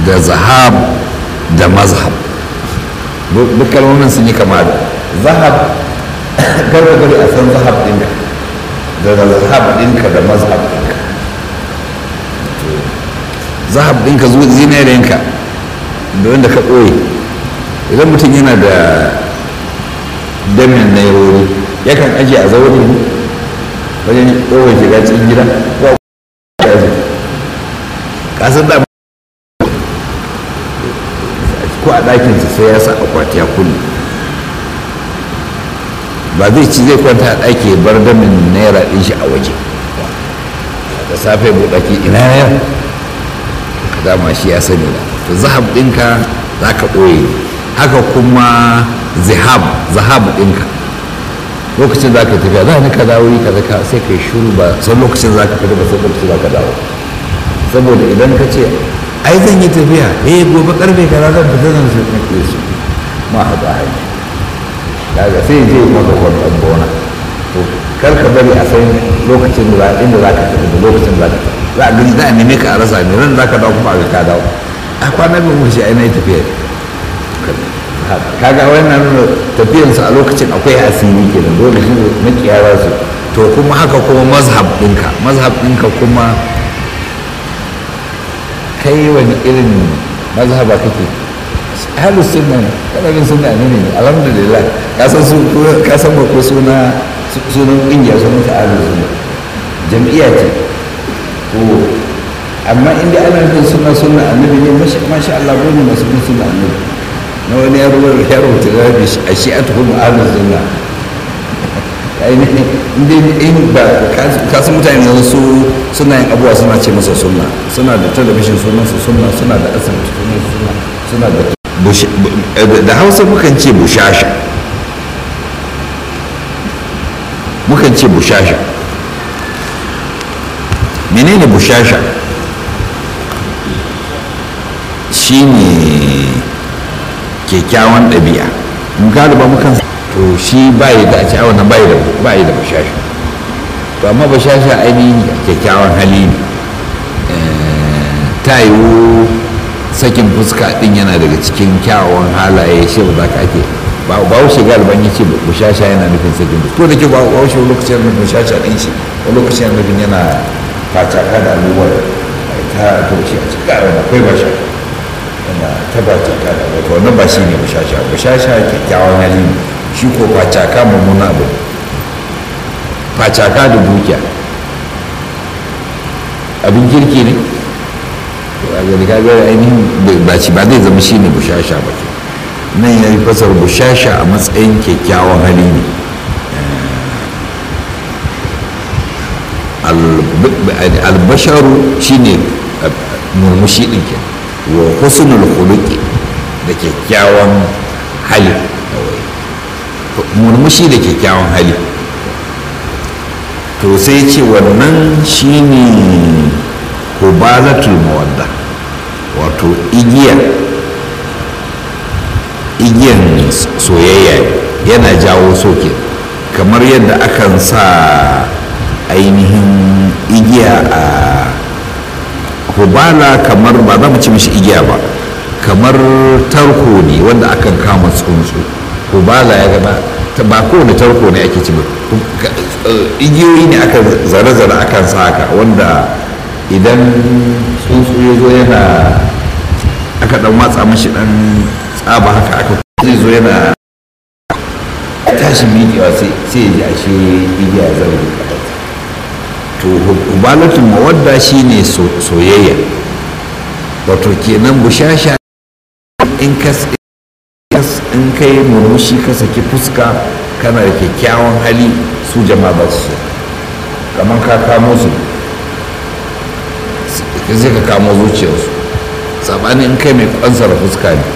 da zahab da mazhab duk kalmomin sun yi kama da zahab garba gari a san zahab ɗinka da zahab ɗinka da mazhab ɗinka zahab ɗinka zinarinka da wanda ka ɓoye idan mutum yana da damin na yawori yakan ajiye a zaune wajen ɗogon shiga cikin gida ko kasar da ko a ɗakinsa sai ya sa akwati ya kulle ba zai ci zai kwanta a ɗaki ya bar damin naira ɗin shi a waje da safe buɗaki ina ya ka dama shi ya sani da to zahab ɗinka za ka ɓoye haka kuma zahab zahab ɗinka lokacin za ka tafiya za ni ka dawo yi ka zaka sai ka yi shuru ba san lokacin za ka fita ba sai lokacin za ka dawo saboda idan ka ce ai zan yi tafiya eh gobe karfe kaza zan fita zan su nake su ma haɗu a hanyar daga sai je maka kwanton bona to kar ka bari a san lokacin da inda za ka tafi da lokacin da za ka tafi za a gani za a neme ka a rasa ne ran za ka dawo kuma a ka dawo a kwanan bin wuce ai na yi tafiya kaga wannan nuna tafiyansu a lokacin akwai asiri kenan dole shi makiyara su to kuma haka kuma mazhab ɗinka mazhab ɗinka kuma kai wani irin mazhaba kake ahlus sunna ne kana bin sunna ne ne alhamdulillah ka san su ka san ba ko suna sunan kungiya sunan ta ahlus sunna jam'iyya ce ko amma inda ana bin sunna sunna annabi ne masha Allah gode masu bin sunna annabi na wani yaro ya rubuta zabi a shi'atu kuma ahlus sunna ainihin inda in ba kasu mutane yanzu su suna yin abuwa suna ce masa sunna suna da talabishin sunansa sunna suna da asibiti sunan sunna suna da da hausa mukan ce bushasha mukan ce bushasha menene bushasha shine kyakkyawan ɗabi'a mun galiba mukan to shi bayi da a ci wannan bayi da bayi da bashasha to amma bashasha ainihin kyakkyawan hali ne ta yiwu sakin fuska din yana daga cikin kyawawan halaye shi ba ka ake ba wuce galiban ya ce bashasha yana nufin sakin fuska ko da ke ba wuce lokacin nufin bashasha din shi ko lokacin nufin yana facaka da abubuwan ta to shi a cikin ƙarar akwai bashasha yana tabbatar da wato wannan ba shi ne bashasha bashasha kyakkyawan hali ne shi ko facaka mummuna abu facaka da dukiya abin kirki ne a gani kaga ainihin ba ci ba zai zama shi ne bushasha ba ke nan ya yi fasar bushasha a matsayin kyakkyawan hali ne albasharu shi ne murmushi ɗin ke wa husnul khuluqi da kyakkyawan hali murmushi da kyakkyawan hali to sai ce wannan shine hubalatul mawadda wato igiya igiyan soyayya yana jawo soke kamar yadda akan sa ainihin igiya a hubala kamar ba za mu ci mishi igiya ba kamar tarko ne wanda akan kama tsuntsu hubala ya gaba ba kowane tarko ne ake ci ba igiyoyi ne aka zare-zare akan sa haka wanda idan tsuntsu ya zo yana aka dan watsa mashi dan tsaba haka aka zai zo yana tashi miƙewa sai ya ji ashe igiya zan to hubalatul mawadda shine soyayya wato kenan bushasha in ka in kai murmushi ka saki fuska kana da kyakkyawan hali su jama'a ba su kamar ka kamo su zai ka kamo zuciyarsu sabanin in kai mai kwansara fuska ne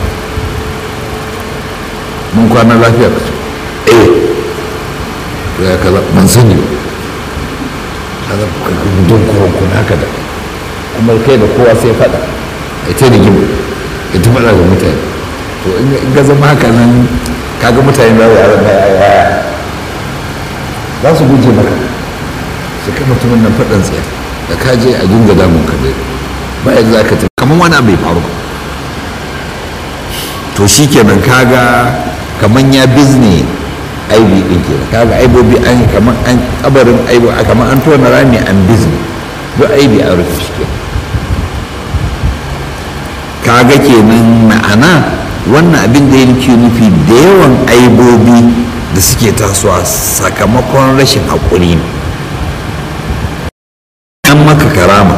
mun kwana lafiya ka ce eh to ya kaza ban sani ba kaza ka gudun kurkun haka da kuma kai da kowa sai faɗa a ta rigima ya ta faɗa ga mutane to in ga zama haka nan kaga mutane za su yaran ya ya za su guje maka su kai mutumin nan faɗan tsaye da ka je a dinga damun ka dai ba yadda za ka tafi kamar wani abu bai faru ba to shi kenan kaga kaman ya bizne aibi din kenan kaga aibobi an kaman an kabarin aibo kaman an tona rami an bizne duk aibi a rufe shi kenan kaga kenan ma'ana wannan abin da yake nufi da yawan aibobi da suke tasowa sakamakon rashin haƙuri ne an maka karama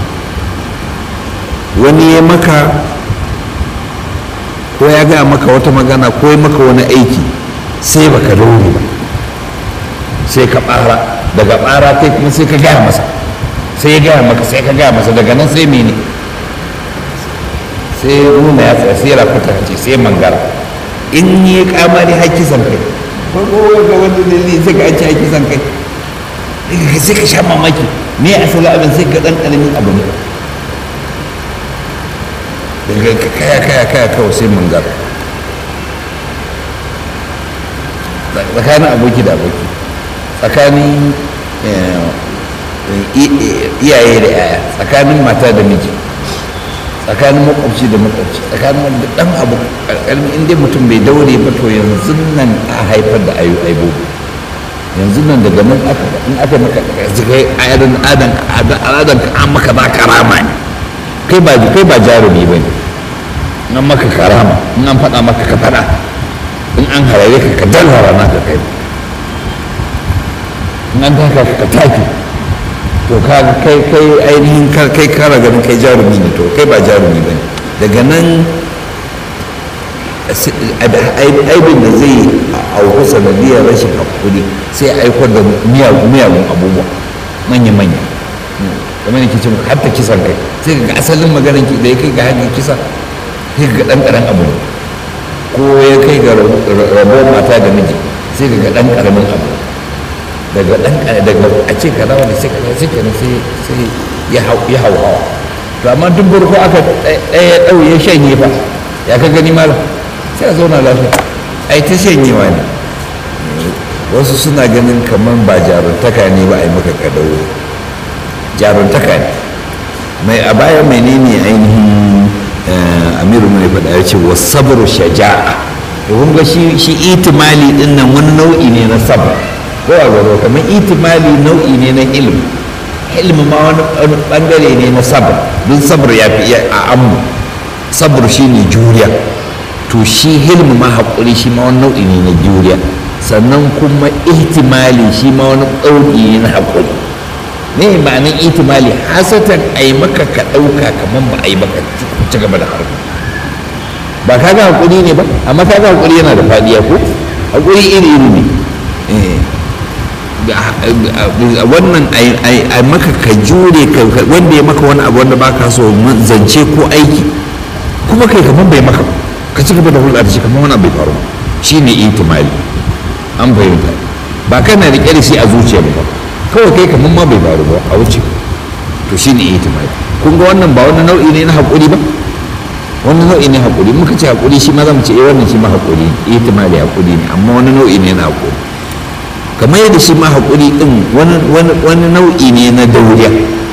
wani ya maka ko ya gaya maka wata magana ko ya maka wani aiki sai baka daure ba sai ka ɓara daga ɓara kai kuma sai ka gaya masa sai ya gaya maka sai ka gaya masa daga nan sai mene sai nuna ya tsaya sai rafuta ce sai mangara in yi kamari haƙƙi san kai ko ga wani dalili sai ka an ci haƙƙi san kai sai ka sha mamaki me asali abin sai ka ɗan ƙaramin abu ne daga kaya kaya kaya kawai sai mangara tsakanin aboki da aboki tsakanin iyaye da yaya tsakanin mata da miji tsakanin makwabci da makwabci tsakanin wanda dan abu karkaramin inda mutum bai daure ba to yanzu nan a haifar da ayu aibobi yanzu nan daga nan aka in aka maka zikai ayadan adan adan ka an maka ba karama ne kai ba kai ba jarumi ba ne in an maka karama in an faɗa maka ka faɗa in an harare ka ka dalhara naka kai in an taka ka ka take to ka kai kai ainihin kai kara ganin kai jarumi ne to kai ba jarumi ba ne daga nan aibin da zai auku sanadiyar rashin hakuri sai aikar da miyagun abubuwa manya-manya kamar yake ce har ta kisan kai sai ga asalin maganin ki da ya kai ga hanyar kisa sai ga ɗan ƙaran abu ko ya kai ga rabon mata da miji sai ga ɗan ƙaramin abu daga dan daga a ce kaza wanda sai kaza sai kenan sai sai ya hau ya hau hawa to amma duk burko aka ɗaya ɗau ya shanye fa ya ka gani malam sai a zauna lafiya ai ta shanyewa ne wasu suna ganin kamar ba jaruntaka ne ba a yi maka kadawo jaruntaka ne mai a baya menene ainihin amiru mai faɗa ya ce wasu sabru shaja'a kun ga shi itimali ɗin nan wani nau'i ne na sabr ko a gaba kamar itimali nau'i ne na ilmi ilmi ma wani bangare ne na sabr don sabr ya fi a ammu sabr shi ne juriya to shi hilmi ma haƙuri shi ma wani nau'i ne na juriya sannan kuma ihtimali shi ma wani ɗauki ne na haƙuri ne ma'anin ihtimali hasatan a yi maka ka ɗauka kamar ba a yi maka ci gaba da harka ba ka ga haƙuri ne ba amma ka ga haƙuri yana da faɗiya ko haƙuri iri iri ne wannan a maka ka jure wanda ya maka wani abu wanda baka so zance ko aiki kuma kai kamar bai maka ka ci gaba da hulɗa da shi kamar wani bai faru shi ne itimali an fahimta ba kana riƙe da shi a zuciya ba kawai kai kamar ma bai faru ba a wuce to shi ne itimali kun ga wannan ba wani nau'i ne na haƙuri ba wani nau'i ne haƙuri muka ce haƙuri shi ma za mu ce eh wannan shi ma haƙuri itimali haƙuri ne amma wani nau'i ne na haƙuri kamar yadda shi ma haƙuri ɗin wani nau'i ne na dauriya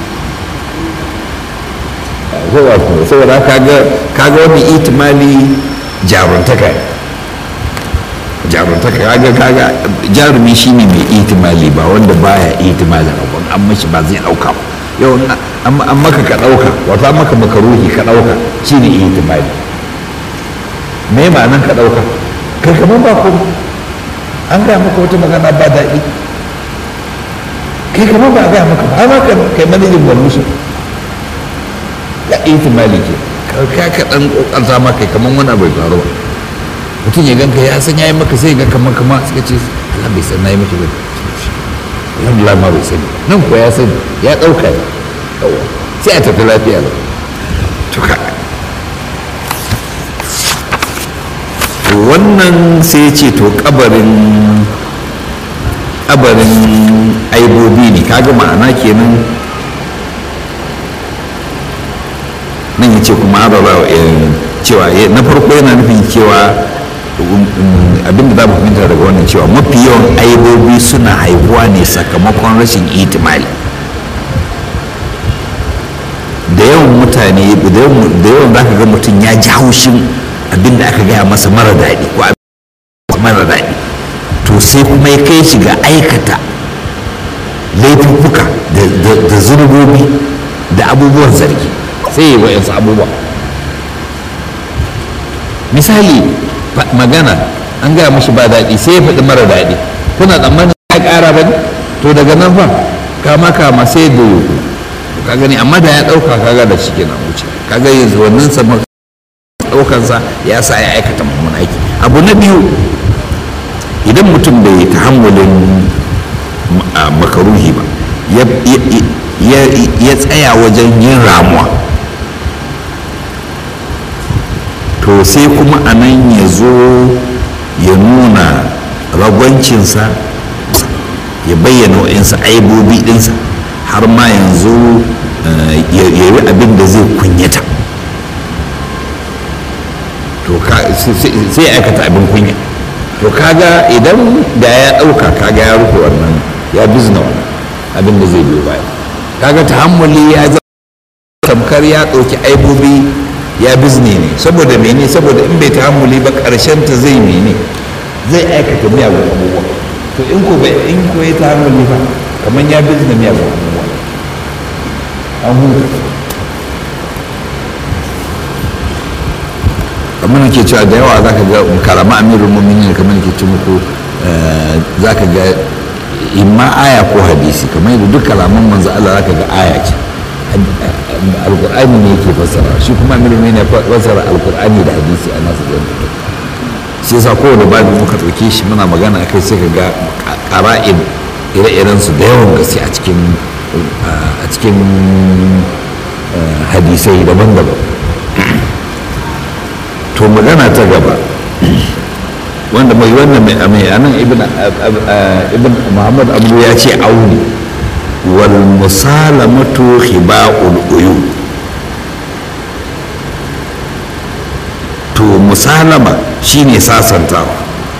saboda kaga wani itimali jaruntaka jaruntaka kaga kaga jarumi shine mai itimali ba wanda baya itimali abu an mashi ba zai ɗauka ba yau an maka ka ɗauka wato an maka makaruhi ka ɗauka shine itimali me ma'anan ka ɗauka kai kamar ba kuma an gaya maka wata magana ba daɗi kai kamar ba a gaya maka ba amma kai manajin gwamnati ya ihtimali ke ka ka ɗan ƙoƙarta ma kai kamar wani bai faru ba mutum ya ganka ya san ya yi maka sai ga kamar kama suka ce Allah bai san na yi maki ba alhamdulillah ma bai sani nan kuwa ya sani ya ɗauka ya sai a tafi lafiya ba to ka wannan sai ce to kabarin kabarin aibobi ne kaga ma'ana kenan nan ya ce kuma arara cewa na farko yana nufin cewa abinda za mu fahimta daga wannan cewa mafi yawan aibobi suna haihuwa ne sakamakon rashin itimali da yawan mutane da yawan za ka ga mutum ya ji haushin abin da aka gaya masa mara daɗi ko abin mara daɗi to sai kuma ya kai shi ga aikata laifuffuka da zurbobi da abubuwan zargi sai ya yi wa'yansu abubuwa misali magana an gaya mashi ba daɗi sai ya faɗi mara daɗi kuna tsammanin ya ƙara ba ne to daga nan fa kama kama sai da yoko ka gani amma da ya ɗauka kaga da shi kenan wuce kaga yanzu wannan sama ɗaukansa ya sa ya aikata mummun aiki abu na biyu idan mutum bai tahammulin makaruhi ba ya tsaya wajen yin ramuwa to sai kuma a nan ya zo ya nuna ragwancinsa ya bayyana wa'insa aibobi ɗinsa har ma yanzu ya yi abin da zai kunyata to sai aikata abin kunya to kaga idan da ya ɗauka kaga ya rufe wannan ya bizna wannan abin da zai biyo baya kaga tahammuli ya zama tamkar ya ɗauki aibobi ya bizne ne saboda mene saboda in bai tahammuli ba ƙarshen ta zai mene zai aikata miyagun abubuwa to in ko bai in ko ya tahammuli ba kamar ya bizne miyagun abubuwa an huta kamar ke cewa da yawa zaka ga karama amirul mu'minin kamar ke ce muku zaka ga imma aya ko hadisi kamar yadda duk kalaman manzo Allah zaka ga aya ce alqur'ani ne yake fassara shi kuma amirul mu'minin ya fassara alqur'ani da hadisi a nasu da shi yasa kowane babu muka ɗauke shi muna magana akai sai ka ga ƙara'in ire-iren su da yawan gaske a cikin a cikin hadisai daban-daban to magana ta gaba wanda mai wannan mai amai anan ibn ibn muhammad abu ya ce auni wal musalamatu khiba'ul uyun to musalama shine sasantawa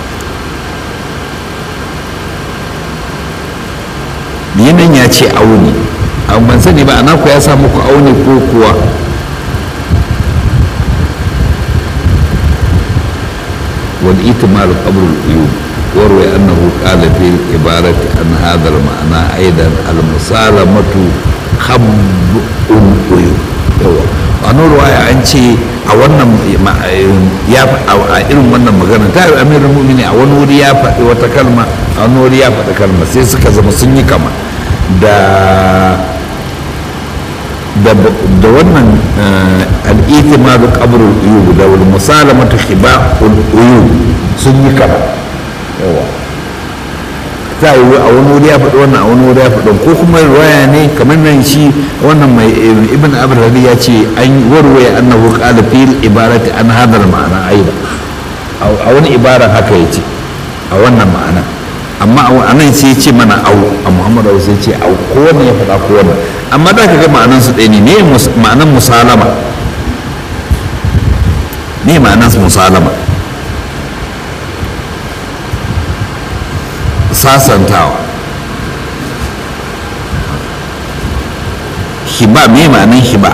yanan ya ce auni ban sani ba ana ku ya sa muku auni ko kuwa والإتمال قبر العيوب وروي أنه قال في العبارة عن هذا المعنى أيضا المسالمة خب العيوب wani ruwaya an ce a wannan ya a irin wannan magana ta yi amirin mumini a wani wuri ya faɗi wata kalma a wani wuri ya faɗi kalma sai suka zama sun yi kama da da wannan al'itimadu qabrul uyub da wal musalamatu khiba'ul uyub sun yi kama yawa ta yi a wani wuri ya faɗi wannan a wani wuri ya faɗi ko kuma riwaya ne kamar nan shi wannan mai ibn abd ya ce an warwaya annahu qala fil ibarati an hadar ma'ana aida a wani ibaran haka yace a wannan ma'ana amma a nan sai ya ce mana au a muhammadu sai ce au ko wannan ya faɗa ko wannan amma da ka ga ma'anan su ɗaya ne ne ma'anan musalama ne ma'anan musalama sasantawa hiba me ma'anan hiba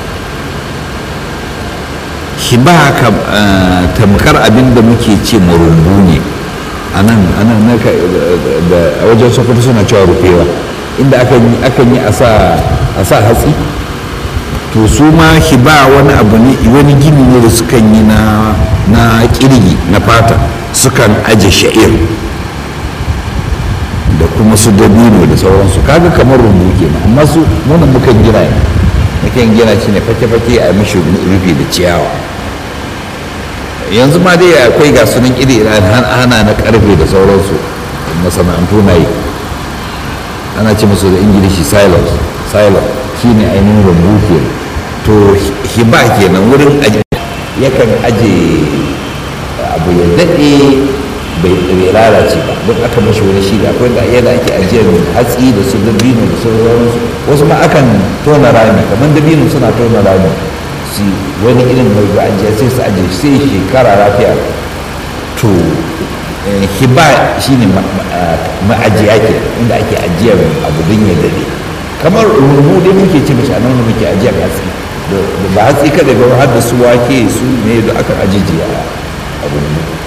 hiba tamkar abin da muke ce marumbu ne a nan a wajen sokoto suna cewa rufewa inda akan yi a sa hatsi to su ma hiba wani abu ne wani gini ne da sukan yi na kirgi na fata sukan aje sha'ir da kuma su dabino da sauransu kaga kamar rumbu kenan amma su nuna mukan gina ne mukan gina shi ne fake-fake a mishi rufi da ciyawa yanzu ma dai akwai ga sunan iri hana na karfe da sauransu masana'antu na yi ana ce musu da ingilishi silos silos shine ainihin rumbu ke to hiba kenan wurin yakan aje abu ya daɗe bai lalace ba don aka mashi wani shi da akwai da yadda ake ajiyar hatsi da su dabino da sauransu wasu ma akan tona rami kamar dabino suna tona rami su wani irin mai ba ajiya sai su ajiye sai shekara lafiya to hiba shine ma'ajiya ke inda ake ajiyar abu don ya dade kamar rumu dai muke ce mashi a nan muke ajiyar hatsi ba hatsi kada ba har da su wake su ne da aka ajiye a abin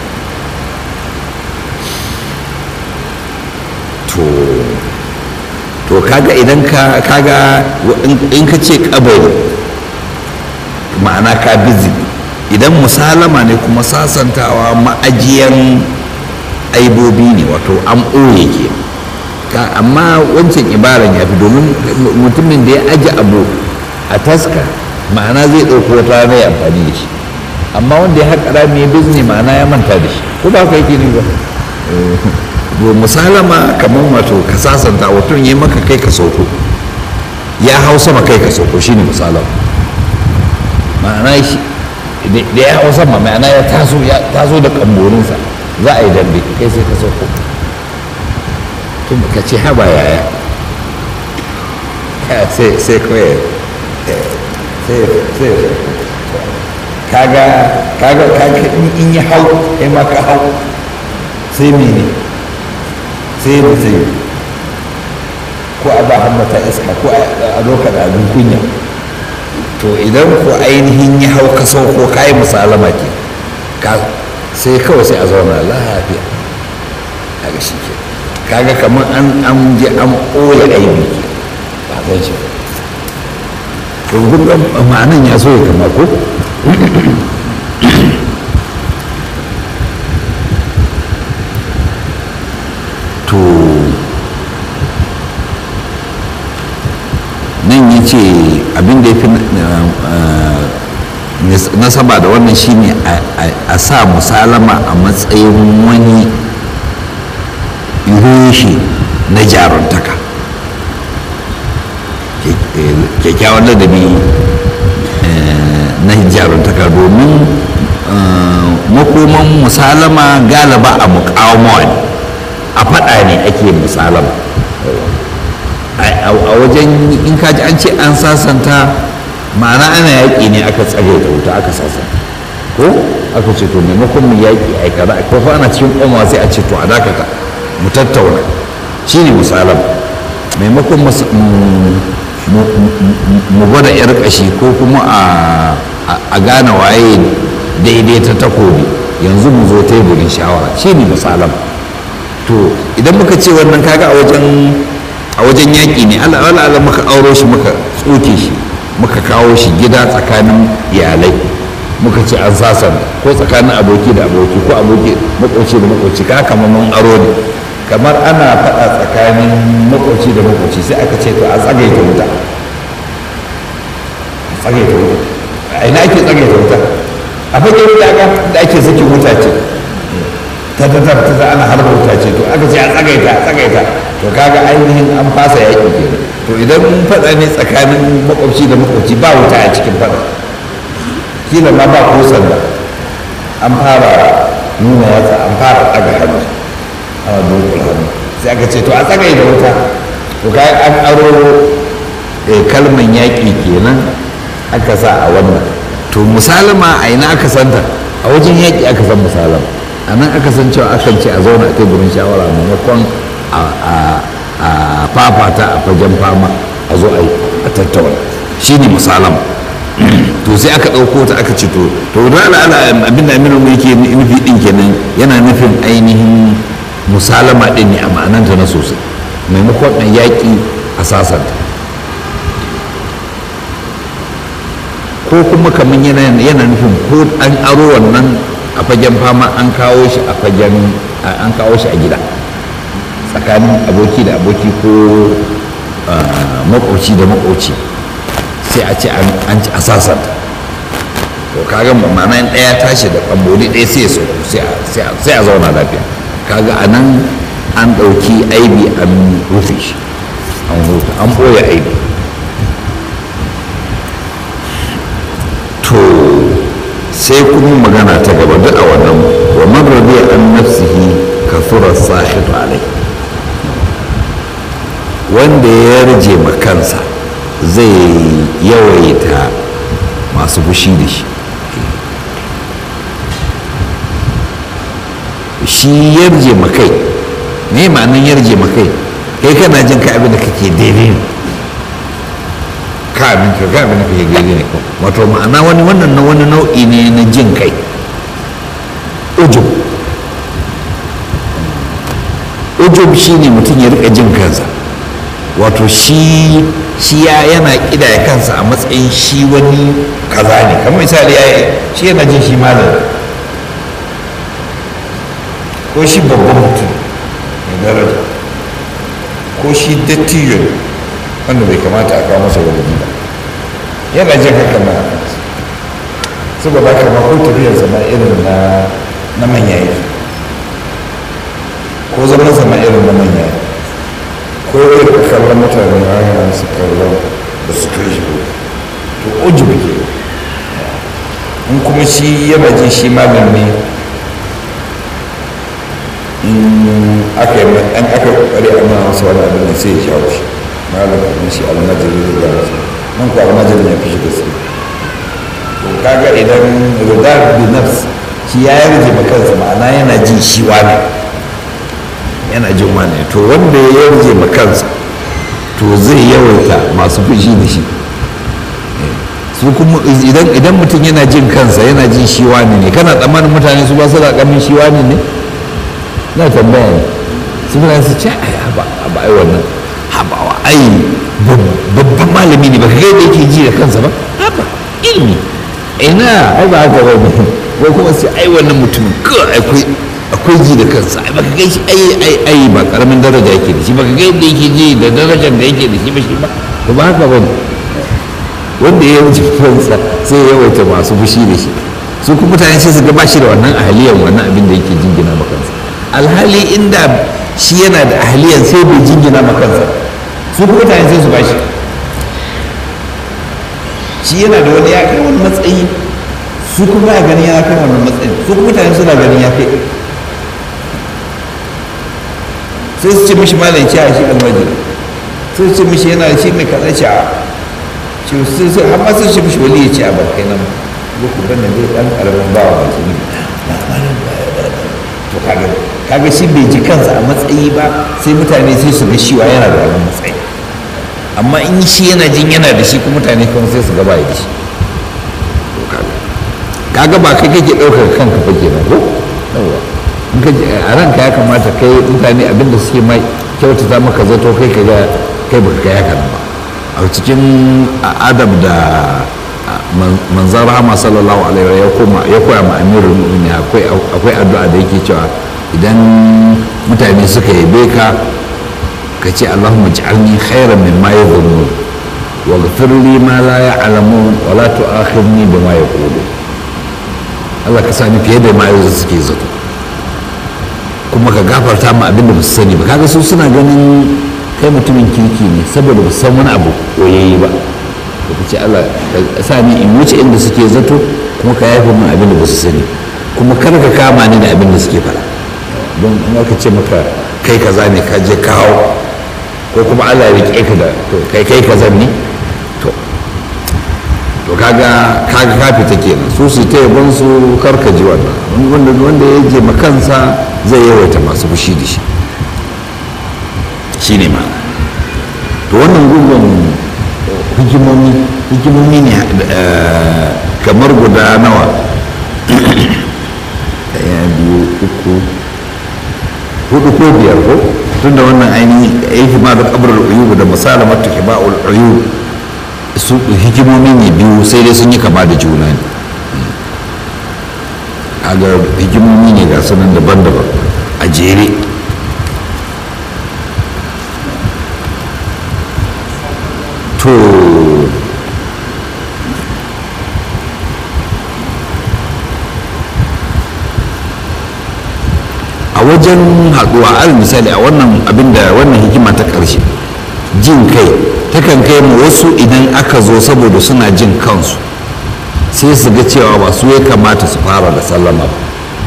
to to kaga idan ka kaga in ka ce kabari ma'ana ka bizi idan musalama ne kuma sasantawa ma'ajiyan aibobi ne wato an ɓoye ke amma wancan ibaran ya fi domin mutumin da ya aji abu a taska ma'ana zai ɗauko wata rana ya amfani da shi amma wanda ya haƙa rami ya bizni ma'ana ya manta da shi ko ba ka yake ne ba musalama kamar wato ka sasanta wato yi maka kai ka sauko ya hau sama kai ka sauko shine musalama ma'ana shi da ya hau sama ma'ana ya taso ya taso da kamborinsa za a yi dambe kai sai ka sauko tun ka ce haba yaya sai sai kawai sai sai kaga kaga kaga in ya hau kai ma ka hau sai mene sai da zai ko a ba hammata iska ko a doka da abin kunya to idan ko ainihin ya hau ka sauko ka yi musalama ke sai kawai sai a zauna lafiya a ga shi ke kaga kamar an an je an ɓoye aibi ke ba zan shi to kun ga ma'anan ya so ya kama ko to nan ya ce abin da ya fi nasaba da wannan shine a sa musalama a matsayin wani reshe na jaruntaka kyakkyawan ladabi na jaruntaka domin makoman musalama galaba a mukawamawa ne a faɗa ne ake musalama a wajen in kaji an ce an sasanta ma'ana ana yaƙi ne aka tsage da wuta aka sasanta ko aka ce to maimakon mu yaƙi a kaza ko fa ana cikin ƙwama sai a ce to a dakata mu tattauna shi ne musalam maimakon mu gwada yar ƙashi ko kuma a gane waye daidai ta takobi yanzu mu zo teburin shawara shi ne musalam to idan muka ce wannan kaga a wajen a wajen yaƙi ne allah allah muka auro shi muka tsoke shi muka kawo shi gida tsakanin iyalai muka ce an sasan ko tsakanin aboki da aboki ko aboki makoci da makoci ka kamar mun aro ne kamar ana faɗa tsakanin makoci da makoci sai aka ce to a tsagaita wuta tsagaita wuta a ina ake tsagaita wuta a fagen wuta da ake sakin wuta ce ta ta ta ta ana harba wuta ce to aka ce a tsagaita a tsagaita to kaga ainihin an fasa yaƙi ke to idan faɗa ne tsakanin makwabci da makwabci ba wuta a cikin faɗa kila ma ba ko sanda an fara nuna yatsa an fara ɗaga hannu ana dokul hannu sai aka ce to a tsagaita wuta to kaga an aro kalman yaƙi kenan aka sa a wannan to musalama a ina aka santa a wajen yaƙi aka san musalama a nan aka san cewa akan ce a zauna a teburin shawara maimakon a fafata a fagen fama a zo a tattauna shi ne musalama to sai aka ɗauko ta aka ce to to da ala abin da aminu yake nufi ɗin kenan yana nufin ainihin musalama ɗin ne a ma'ananta na sosai maimakon ɗan yaƙi a sasanta ko kuma kamar yana nufin ko an aro wannan a fagen fama an kawo shi a fagen an kawo shi a gida tsakanin aboki da aboki ko makoci da makoci sai a ce an ci asasanta to kaga ma'ana in ɗaya tashi da ƙamboli ɗaya sai ya sauko sai a zauna lafiya kaga a nan an ɗauki aibi an rufe shi an huta an ɓoye aibi to sai kuma magana ta gaba duk a wannan wa man radiya an nafsihi kafura sahitu alai wanda ya yarje ma kansa zai yawaita masu fushi da shi shi yarje ma kai me ma'anin yarje ma kai kai kana jin ka abin da kake daidai ne ka abin ka ga abin da kake gani ne wato ma'ana wani wannan na wani nau'i ne na jin kai ujub ujub shine mutum ya rika jin kansa wato shi shi ya yana kidaya kansa a matsayin shi wani kaza ne kamar misali ya shi yana jin shi malam ko shi babban mutum mai daraja ko shi dattijo ne wanda bai kamata a kawo masa wani ba yana jin haka na a kansa saboda haka ma ko tafiyarsa ma irin na na manya yake ko zaman sama irin na manya yake ko irin kallon mutane na yana su kallon da su kai shi to uji ke in kuma shi yana jin shi malam ne in aka yi an aka kokari a nuna masa wani abin da sai ya shawo shi malam kuma shi almajiri da ya nan ko almajiri ya fi shi gaske to kaga idan rudar bi nafs shi ya yarje ma kansa ma'ana yana jin shi wani yana jin wani to wanda ya yarje ma kansa to zai yawaita masu fushi da shi su kuma idan idan mutum yana jin kansa yana jin shi wani ne kana tsammanin mutane su ba su da kamin shi wani ne na tambaya ne su mutane su ce ai haba haba ai wannan habawa ai babban malami ne baka ga yadda yake ji da kansa ba haba ilimi ina ai ba haka ba ne ko kuma sai ai wannan mutum ka akwai akwai ji da kansa ai baka ga shi ai ai ai ba karamin daraja yake da shi baka ga yadda yake ji da darajar da yake da shi ba shi ba to ba haka ba ne wanda ya wuce kansa sai ya yawaita masu fushi da shi su kuma mutane sai su ga ba shi da wannan ahaliyan wannan abin da yake jingina ma kansa alhali inda shi yana da ahaliyan sai bai jingina ma kansa su kuma mutane sai su ba shi shi yana da wani ya kai wani matsayi su kuma ya ganin ya kai wani matsayi su kuma mutane suna ganin ya kai sai su ce mishi malam ci a shi almajiri sai su ce mishi yana da shi mai kaza ci a ce su sai har ma sai su ce mishi wali ya ci a barkai nan ko ku bane dai dan karamin bawa ba shi ne to kaga kaga shi bai ji kansa a matsayi ba sai mutane sai su ga shi wa yana da wannan matsayi amma in shi yana jin yana da shi kuma mutane kuma sai su gaba da shi kaga ba kai kake ɗaukar kanka fa kenan ko yawa in ka a ranka ya kamata kai mutane abinda suke mai kyautata maka zato kai ka ga kai baka kai haka ba a cikin adab da manzan rahama sallallahu alaihi ya koma ya koya ma amirul mu'minin akwai akwai addu'a da yake cewa idan mutane suka yabe ka ka ce allahumma ij'alni khairan mimma yadhunnun waghfir li ma la ya'lamun wa la tu'akhidni bima yaqulun Allah ka sani fiye da ma yanzu suke zato kuma ka gafarta ma abin da ba su sani ba kaga su suna ganin kai mutumin kirki ne saboda ba su san wani abu koyayye ba da ka ce Allah ka sa ni in wuce inda suke zato kuma ka yafe min abin da ba su sani kuma kar ka kama ni da abin da suke fara don in aka ce maka kai kaza ne ka je kawo ko kuma Allah ya rike ka da to kai kai kaza ne to to kaga kaga ka fita kenan su su ta yabon su kar ka ji wannan wanda wanda ya je makansa zai yawaita masu fushi da shi shine ma to wannan gungun hikimomi hikimomi ne kamar guda nawa daya biyu uku hudu ko biyar ko tun da wannan ainihin aiki ma da kabar uyubu da misalin mata hiba'ul uyub su hikimomi ne biyu sai dai sun yi kama da juna ne aga hikimomi ne ga sunan daban-daban a jere to a wajen haɗuwa al misali a wannan abinda wannan hikima ta ƙarshe jin kai takan kai mu wasu idan aka zo saboda suna jin kansu sai su ga cewa ba su ya kamata su fara da sallama ba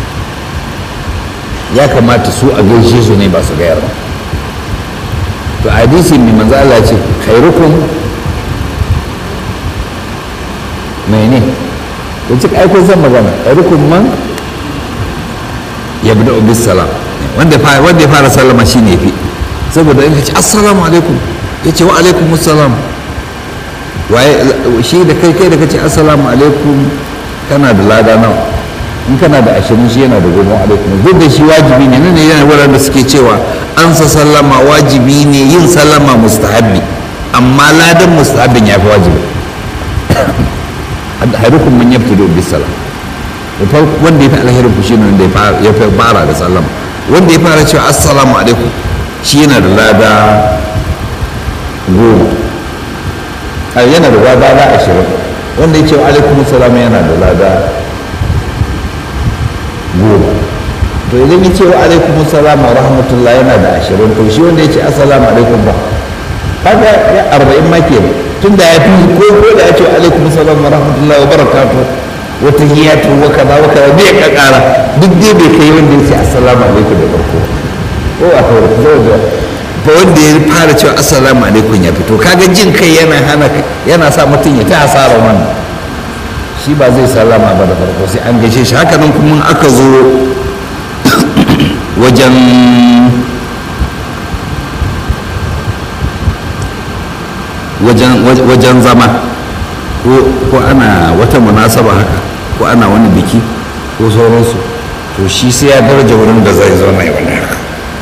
ya kamata su a gaishe su ne ba su gayar ba to hadisi mai manzo Allah ce khairukum mai ne da cika aikon zan magana khairukum man yabda bis salam wanda wanda ya fara sallama shine yafi saboda in ka ce assalamu alaikum ya ce wa alaikum assalam waye shi da kai kai da kace assalamu alaikum kana da lada nawa in kana da ashirin shi yana da goma alaikum duk da shi wajibi ne nan yana wurin da suke cewa an sa sallama wajibi ne yin sallama mustahabbi amma ladan mustahabbin ya fi wajibi harukum man yabtadu bis salam wanda ya fi alherin ku shine wanda ya fi fara da sallama wanda ya fara cewa assalamu alaikum shi yana da lada goma yana da lada na ashirin wanda ya ce wa alaikum salam yana da lada goma to idan ya ce wa alaikum salam wa rahmatullah yana da ashirin to shi wanda ya ce assalamu alaikum ba kaga ya arba'in ma ke tun da ya fi ko ko da ya ce alaikum salam wa rahmatullah wa barakatuh wa tahiyatu wa kaza wa kaza bai ka kara duk dai bai kai wanda ya ce assalamu alaikum da farko ko a kawai da ba wanda ya fara cewa assalamu alaikum ya fito kaga jin kai yana hana yana sa mutum ya ta hasara wannan shi ba zai sallama ba da farko sai an gaishe shi haka nan kuma aka zo wajen wajen zama ko ana wata munasaba haka ko ana wani biki ko sauransu to shi sai ya daraja wurin da zai zo mai wani haka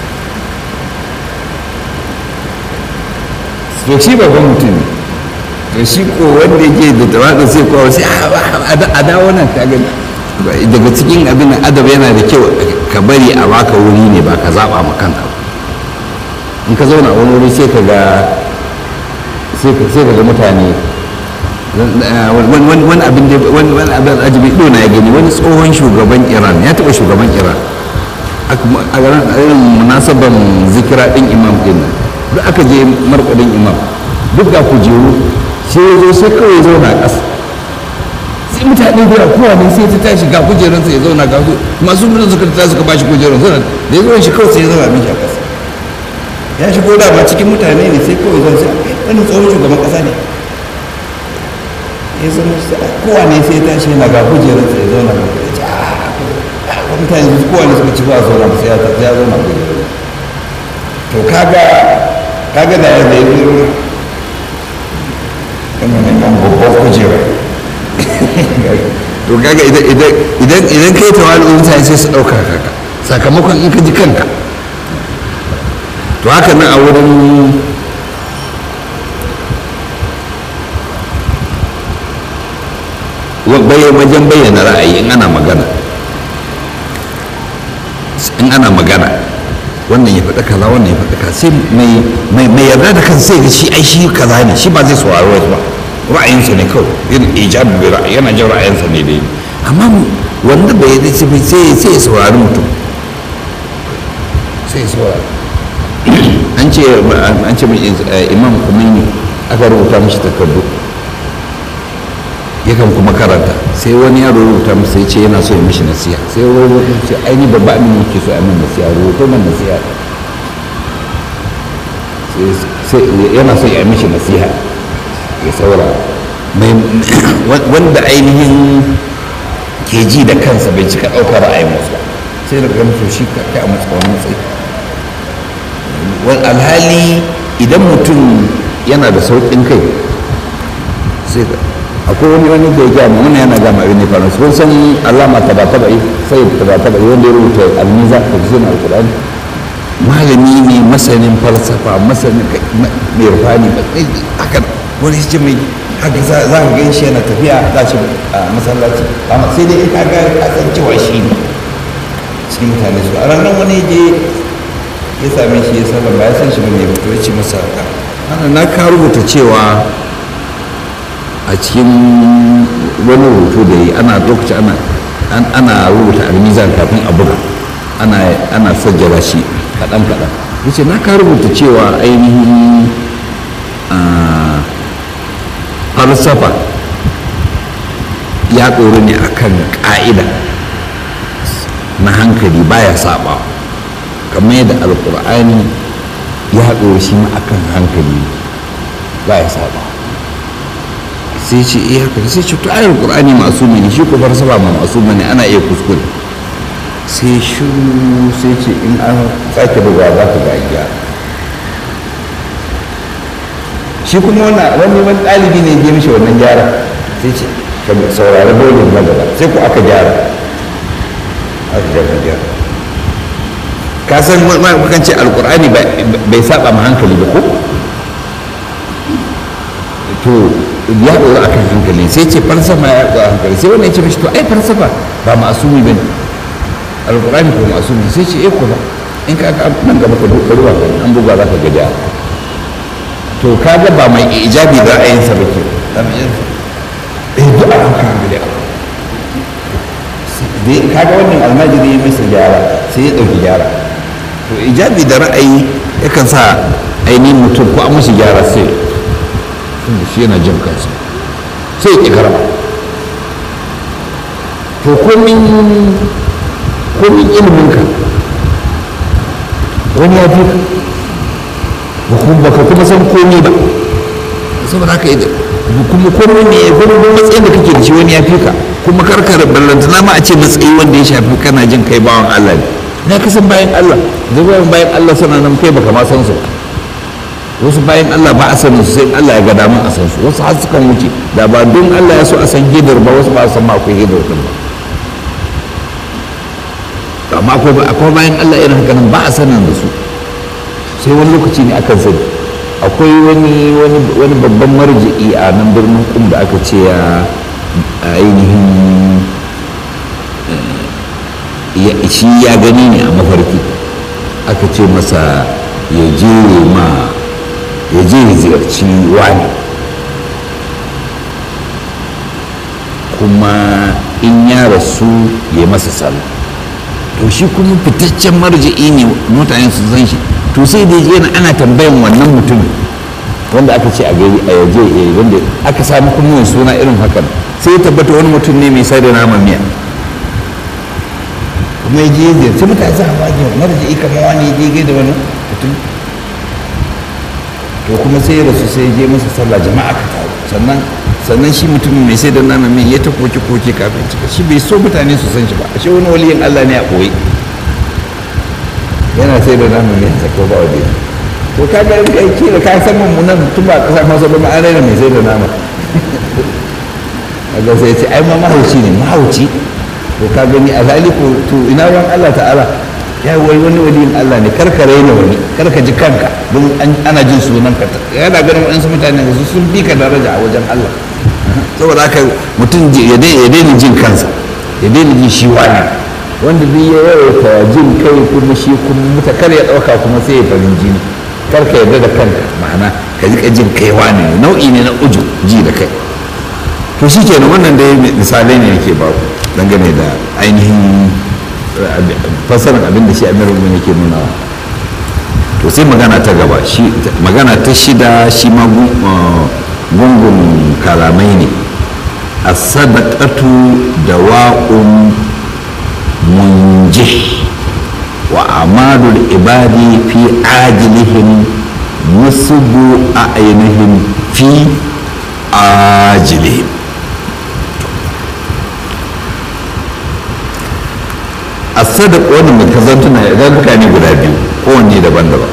to shi babban mutum to shi ko wanda yake da tawadin sai kowa sai a dawo nan ka gani daga cikin abin adab yana da kyau ka bari a baka wuri ne ba ka zaba ma kanka in ka zauna a wani wuri sai ka ga sai ka ga mutane wani abin da wani abin ajibi ido na ya gani wani tsohon shugaban iran ya taba shugaban iran a irin munasaban zikira din imam din nan duk aka je markadin imam duk ga kujeru sai ya zo sai kawai zauna a ƙasa sai mutane da yawa kowane sai ta tashi ga kujerunsa ya zauna ga masu mutum suka ta suka bashi kujerun zauna da ya zo shi kawai sai ya zauna mishi a ƙasa ya shigo dama cikin mutane ne sai kawai zan sai wani tsohon shugaban ƙasa ne ya zama kowane sai ya tashi yana ga kujerunsa ya zauna ga kujerunsa a mutane su kowane suka ci ba a zauna ba sai ya zauna kujerun to kaga kaga da ya zai zai kana neman babban kujera to kaga idan idan kai tawali mutane sai su ɗauka kaka sakamakon in ka ji kanka to haka nan a wurin wajen bayyana ra'ayi in ana magana in ana magana wannan ya faɗi kaza wannan ya faɗi kaza sai mai yarda da kan sai ga shi ai shi kaza ne shi ba zai saurari wasu ba ra'ayinsa ne kawai yin ijab bi ra'ayi yana jin ra'ayinsa ne dai amma wanda bai yi sai sai sai ya saurari mutum sai ya saurari an ce an ce imam Khomeini aka rubuta mishi takardu yakan kuma karanta sai wani ya rubuta masa ya ce yana so ya mishi nasiha sai wani rubuta ce aini babba amin yake so a min nasiha rubuto min nasiha sai yana so ya mishi nasiha ya saura wanda ainihin ke ji da kansa bai cika ɗaukar ra'ayin wasu sai da ga musu shi kai a matsawon matsayi alhali idan mutum yana da sauƙin kai sai akwai wani wani da ya gama wani yana gama abin ne faru sun san alama ta ba taba yi sai ta ba taba yi wanda ya rubuta almiza ta fi zina alkurani malami ne masanin falsafa masanin mai rufani haka wani shi mai haka za ka gan shi yana tafiya za shi a masallaci amma sai dai ka ga ka san cewa shi ne cikin mutane su a ranar wani je ya same shi ya sallama ya san shi ne ya fito ya ce masa haka ana na ka rubuta cewa a cikin wani rubutu da yi ana lokaci ana ana rubuta almizan kafin a buga ana ana sajjala shi kaɗan kaɗan yace na ka rubuta cewa ainihin falsafa ya ɗori ne akan ƙa'ida na hankali baya saba kamar yadda alƙur'ani ya ɗori shi ma akan hankali baya saba sai ce iya haka sai ce to ayar qur'ani masu ne shi ko falsafa ma masu ne ana iya kuskure sai shiru sai ce in an sake buga za ka ga iya shi kuma wannan wani wani ɗalibi ne ya mishi wannan gyara sai ce ka saurari bolin na gaba sai ku aka gyara aka gyara gyara ka san makan ce alkur'ani bai saba ma hankali ba ko to ya ɗora a kan hankali sai ce falsafa ya ɗora hankali sai wannan ya ce mashi to ai falsafa ba ma'asumi ba ne alkur'ani ko ma'asumi sai ce eh ko ba in ka ga nan gaba ka duka ruwa an buga za ka ga gyara to kaga ba mai ijabi ra'ayinsa ba ke eh duk a haka hankali dai kaga wannan almajiri ya masa gyara sai ya ɗauki gyara to ijabi da ra'ayi yakan sa ainihin mutum ko an mashi gyara sai tunda shi yana jin kansa sai ya karama to komin komin iliminka wani ya fi ba ka kuma san komi ba saboda haka yi kuma komi ne kuma matsayin da kake da shi wani ya fi ka kuma karkar ballantana ma a ce matsayi wanda ya shafi kana jin kai bawan Allah ne na kasan bayan Allah zuwa bayan Allah sana nan kai baka ma san su wasu bayan Allah ba a sanin su sai Allah ya ga damun a san su wasu har sukan wuce da ba don Allah ya so a san hidar ba wasu ba a san ma akwai hidar din ba amma akwai bayan Allah irin haka nan ba a sanin da su sai wani lokaci ne akan sani akwai wani wani babban marji'i a nan birnin kum da aka ce ya ainihin shi ya gani ne a mafarki aka ce masa ya je ma ya je ya ziyarci wani kuma in ya rasu ya masa sallah to shi kuma fitaccen marji'i ne mutane su san shi to sai da yana ana tambayan wannan mutumin wanda aka ce a gari a yaje wanda aka samu kuma mai suna irin hakan sai ya tabbata wani mutum ne mai sai da naman miya kuma ya je ziyarci mutane za a bage marji'i kamar wani ya je da wani mutum to kuma sai ya rasu sai ya je masa sallah jama'a ka taru sannan sannan shi mutumin mai sai da naman miya ya ta koke koke kafin cika shi bai so mutane su san shi ba ashe wani waliyin Allah ne a koyi yana sai da naman miya sa ko ba wani to ka ga aiki da ka san mu nan tun ba kasa masa ba an raina mai sai da nama kaga sai ya ce ai ma mahauci ne mahauci to ka gani a zaliku to ina ruwan Allah ta'ala ya wai wani waliyin Allah ne karka raina wani karka ji kanka don ana jin sunan ka yana ganin waɗansu mutane su sun bi ka daraja a wajen Allah saboda haka mutum ya daina jin kansa ya daina jin shi wani wanda zai ya yawaita jin kai kuma shi kuma muta kar ya ɗauka kuma sai ya farin jini kar ka yarda da kanka ma'ana ka ji jin kai wani ne nau'i ne na uju ji da kai to shi kenan wannan dai misalai ne yake ba ku dangane da ainihin fasarar abin da shi amirin mu yake nuna to sai magana ta gaba shi magana ta shida shi ma gungun kalamai ne as-sadaqatu dawa'un munjih wa amalul ibadi fi ajilihim nusbu a'yunihim fi ajilihim as-sadaq wannan mai kazantuna idan mutane guda biyu kowanne daban-daban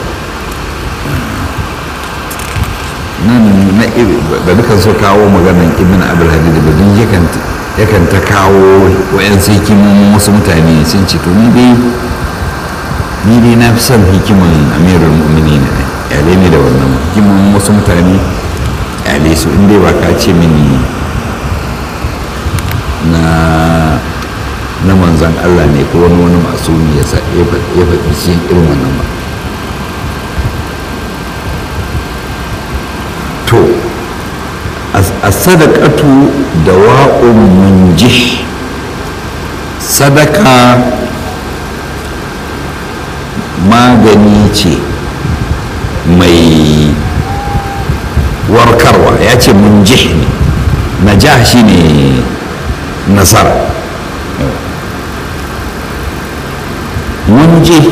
nan na da dukan so kawo maganan ibn abul hadid da dun yakan yakan ta kawo wayan sai kimin wasu mutane sun ce to ni dai ni dai na fi son hikiman amirul mu'minin ne yale ne da wannan hikiman wasu mutane yale su in dai ba ka ce mini na na manzan Allah ne ko wani wani masu ya faɗi shi irin wannan ba to a sadakatu da wa'un munjih sadaka magani ce mai warkarwa ya ce munjih ne najah shi ne nasara munjih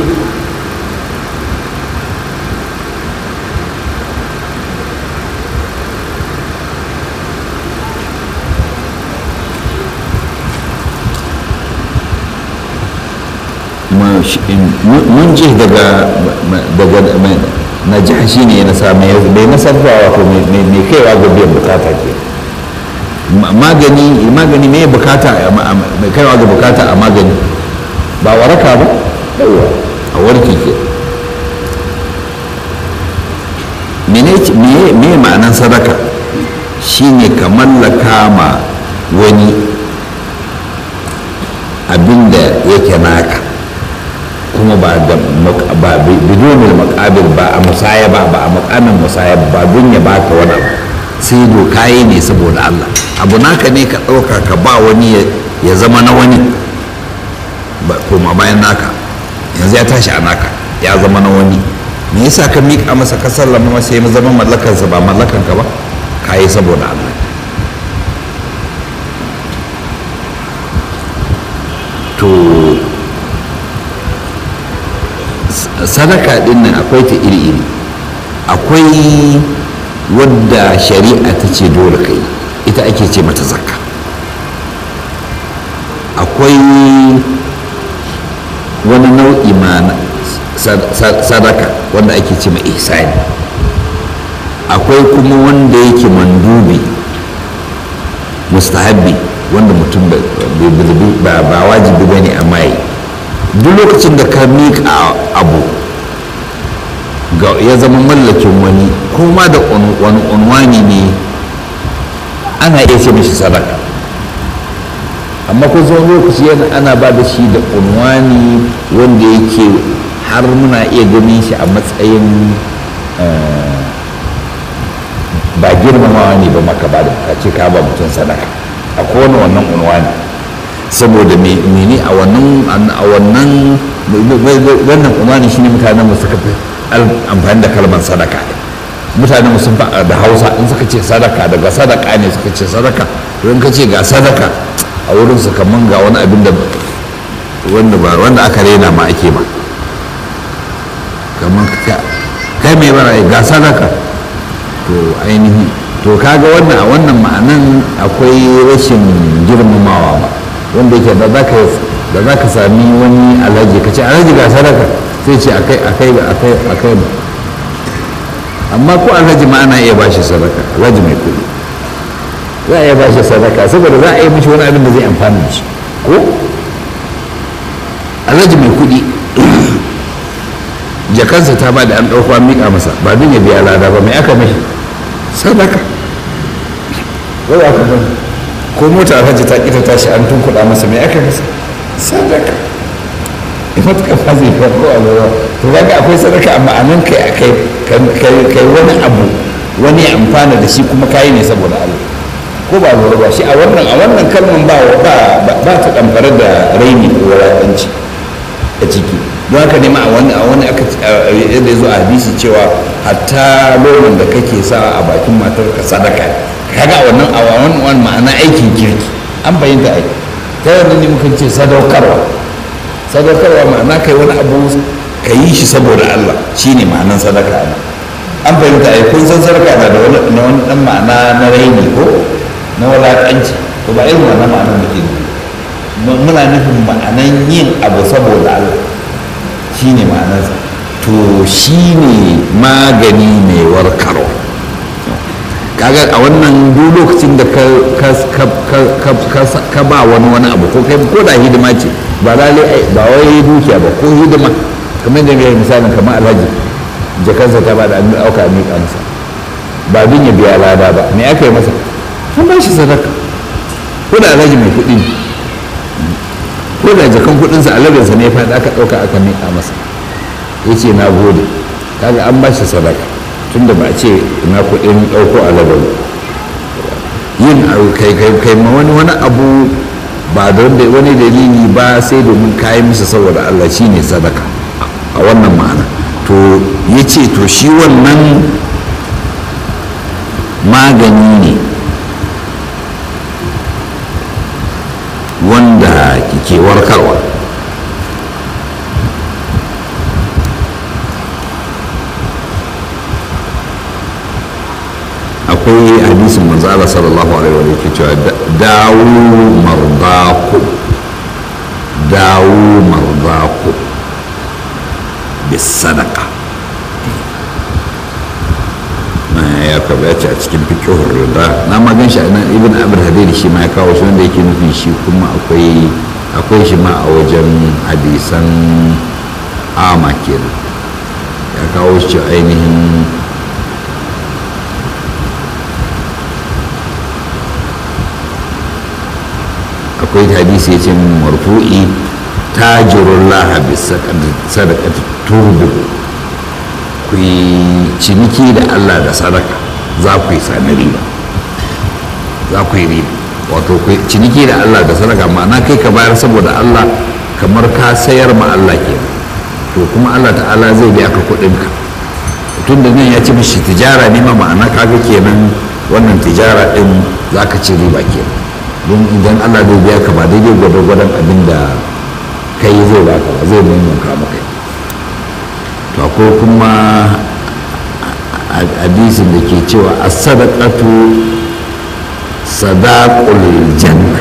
munjih daga daga na jiha shi ne na same bai nasarwa wato mai kaiwa ga biyan bukata ke magani magani mai bukata mai kaiwa ga bukata a magani ba waraka ba a warki ke me ma'anan sadaka shine ka mallaka ma wani abinda yake naka kuma ba da ba bidomin makabil ba a musaya ba ba a makamin musaya ba don ya baka wani abu sai doka yi ne saboda Allah abu naka ne ka ɗauka ka ba wani ya zama na wani koma bayan naka yanzu ya tashi a naka ya zama na wani me yasa ka miƙa masa ka sallama masa ya zama mallakansa ba mallakanka ba ka yi saboda Allah to sadaka din nan akwai ta iri-iri akwai wadda shari'a ta ce dole kai ita ake ce mata zakka akwai wani nau'i ma sadaka wanda ake ce ma ihsani akwai kuma wanda yake mandubi mustahabbi wanda mutum ba wajibi ba ne amma yi duk lokacin da ka miƙa abu ya zama mallakin wani kuma da wani unwani ne ana iya ce mishi sadaka amma kun zo lokaci yana ana ba da shi da unwani wanda yake har muna iya ganin shi a matsayin ba girmamawa ne ba maka ba da ka ce ka ba mutum sadaka a kowane wannan unwani saboda mene a wannan a wannan wannan unwani shine mutanen mu suka fi amfani da kalmar sadaka mutanen mu sun fa da hausa in suka ce sadaka daga sadaka ne suka ce sadaka to in ka ce ga sadaka a wurin su kaman ga wani abin da wanda ba wanda aka rena ma ake ma kaman kai mai bara ga sadaka to ainihi to kaga wannan a wannan ma'anan akwai rashin girmamawa ba wanda yake da za ka da za ka sami wani alhaji ka ce alhaji ga sadaka sai ce akai akai akai akai amma ko alhaji ma ana iya bashi sadaka alhaji mai kuɗi za a iya bashi sadaka saboda za a yi mishi wani abin da zai amfana da shi ko alhaji mai kuɗi jakansa ta ba da an ɗauko an miƙa masa ba don ya biya lada ba mai aka mishi sadaka wai aka bani ko mota alhaji ta ƙi ta tashi an tunkuɗa masa mai aka masa sadaka matuƙa fa zai fi ko a lura to kaga akwai sadaka amma a nan kai kai kai wani abu wani ya amfana da shi kuma kayi ne saboda Allah ko ba lura ba shi a wannan a wannan kalman ba ba ba ta damfare da raini ko wulaƙanci a ciki don haka ne ma a wani a wani aka yadda zo a hadisi cewa hatta lomin da kake sa a bakin matar ka sadaka kaga a wannan a wannan ma'ana aikin kirki an bayyanta ai ta yanzu ne mukan ce sadaukarwa sadaukarwa ma'ana kai wani abu ka yi shi saboda Allah shine ma'anan sadaka ana an fahimta ai kun san sadaka na da wani na wani dan ma'ana na raini ko na wulaƙanci to ba irin wannan ma'anar da ke muna nufin ma'anan yin abu saboda Allah shine ma'anarsa to shine magani mai warkarwa kaga a wannan duk lokacin da ka ba wani wani abu ko kai ko da hidima ce ba lalai ba wai dukiya ba ko hidima kamar da mai misalin kamar alhaji jakansa ta ba da an auka a miƙa masa ba bin ya biya lada ba me aka yi masa an ba shi sadaka ko da alhaji mai kuɗi ne ko da jakan kuɗinsa aladarsa ne ya faɗi aka ɗauka aka miƙa masa ya ce na gode kaga an ba shi sadaka tunda ba a ce na kuɗin ɗauko aladar yin kai kai ma wani wani abu ba don da wani dalili ba sai domin kayan masa saboda Allah shi ne sadaka a wannan ma'ana to ya ce to shi wannan magani ne wanda ke warkarwa akwai hadisin manzo Allah sallallahu alaihi wa sallam cewa dawu mardaku dawu mardaku bis sadaqa haka ba ya ce a cikin fiqhur rida na ma gan shi nan ibn abul hadid shi ma ya kawo shi wanda yake nufi shi kuma akwai akwai shi ma a wajen hadisan ama kenan ya kawo shi ainihin akwai hadisi ya ce marfu'i tajirun lahabi sadakati turbu ku yi ciniki da allah da sadaka za ku yi sami riba za ku yi riba wato ku ciniki da allah da sadaka ma'ana kai ka bayar saboda allah kamar ka sayar ma allah ke to kuma allah ta'ala zai biya ka kuɗinka tun da nan ya ci mishi tijara ne ma ma'ana kaga kenan wannan tijara ɗin za ka ci riba kenan don idan allah zai biya ka ba daidai gwadon abin da kai zai baka ba zai maimaita maka to akwai kuma hadisin da ke cewa a sadaqatu sadaqul janna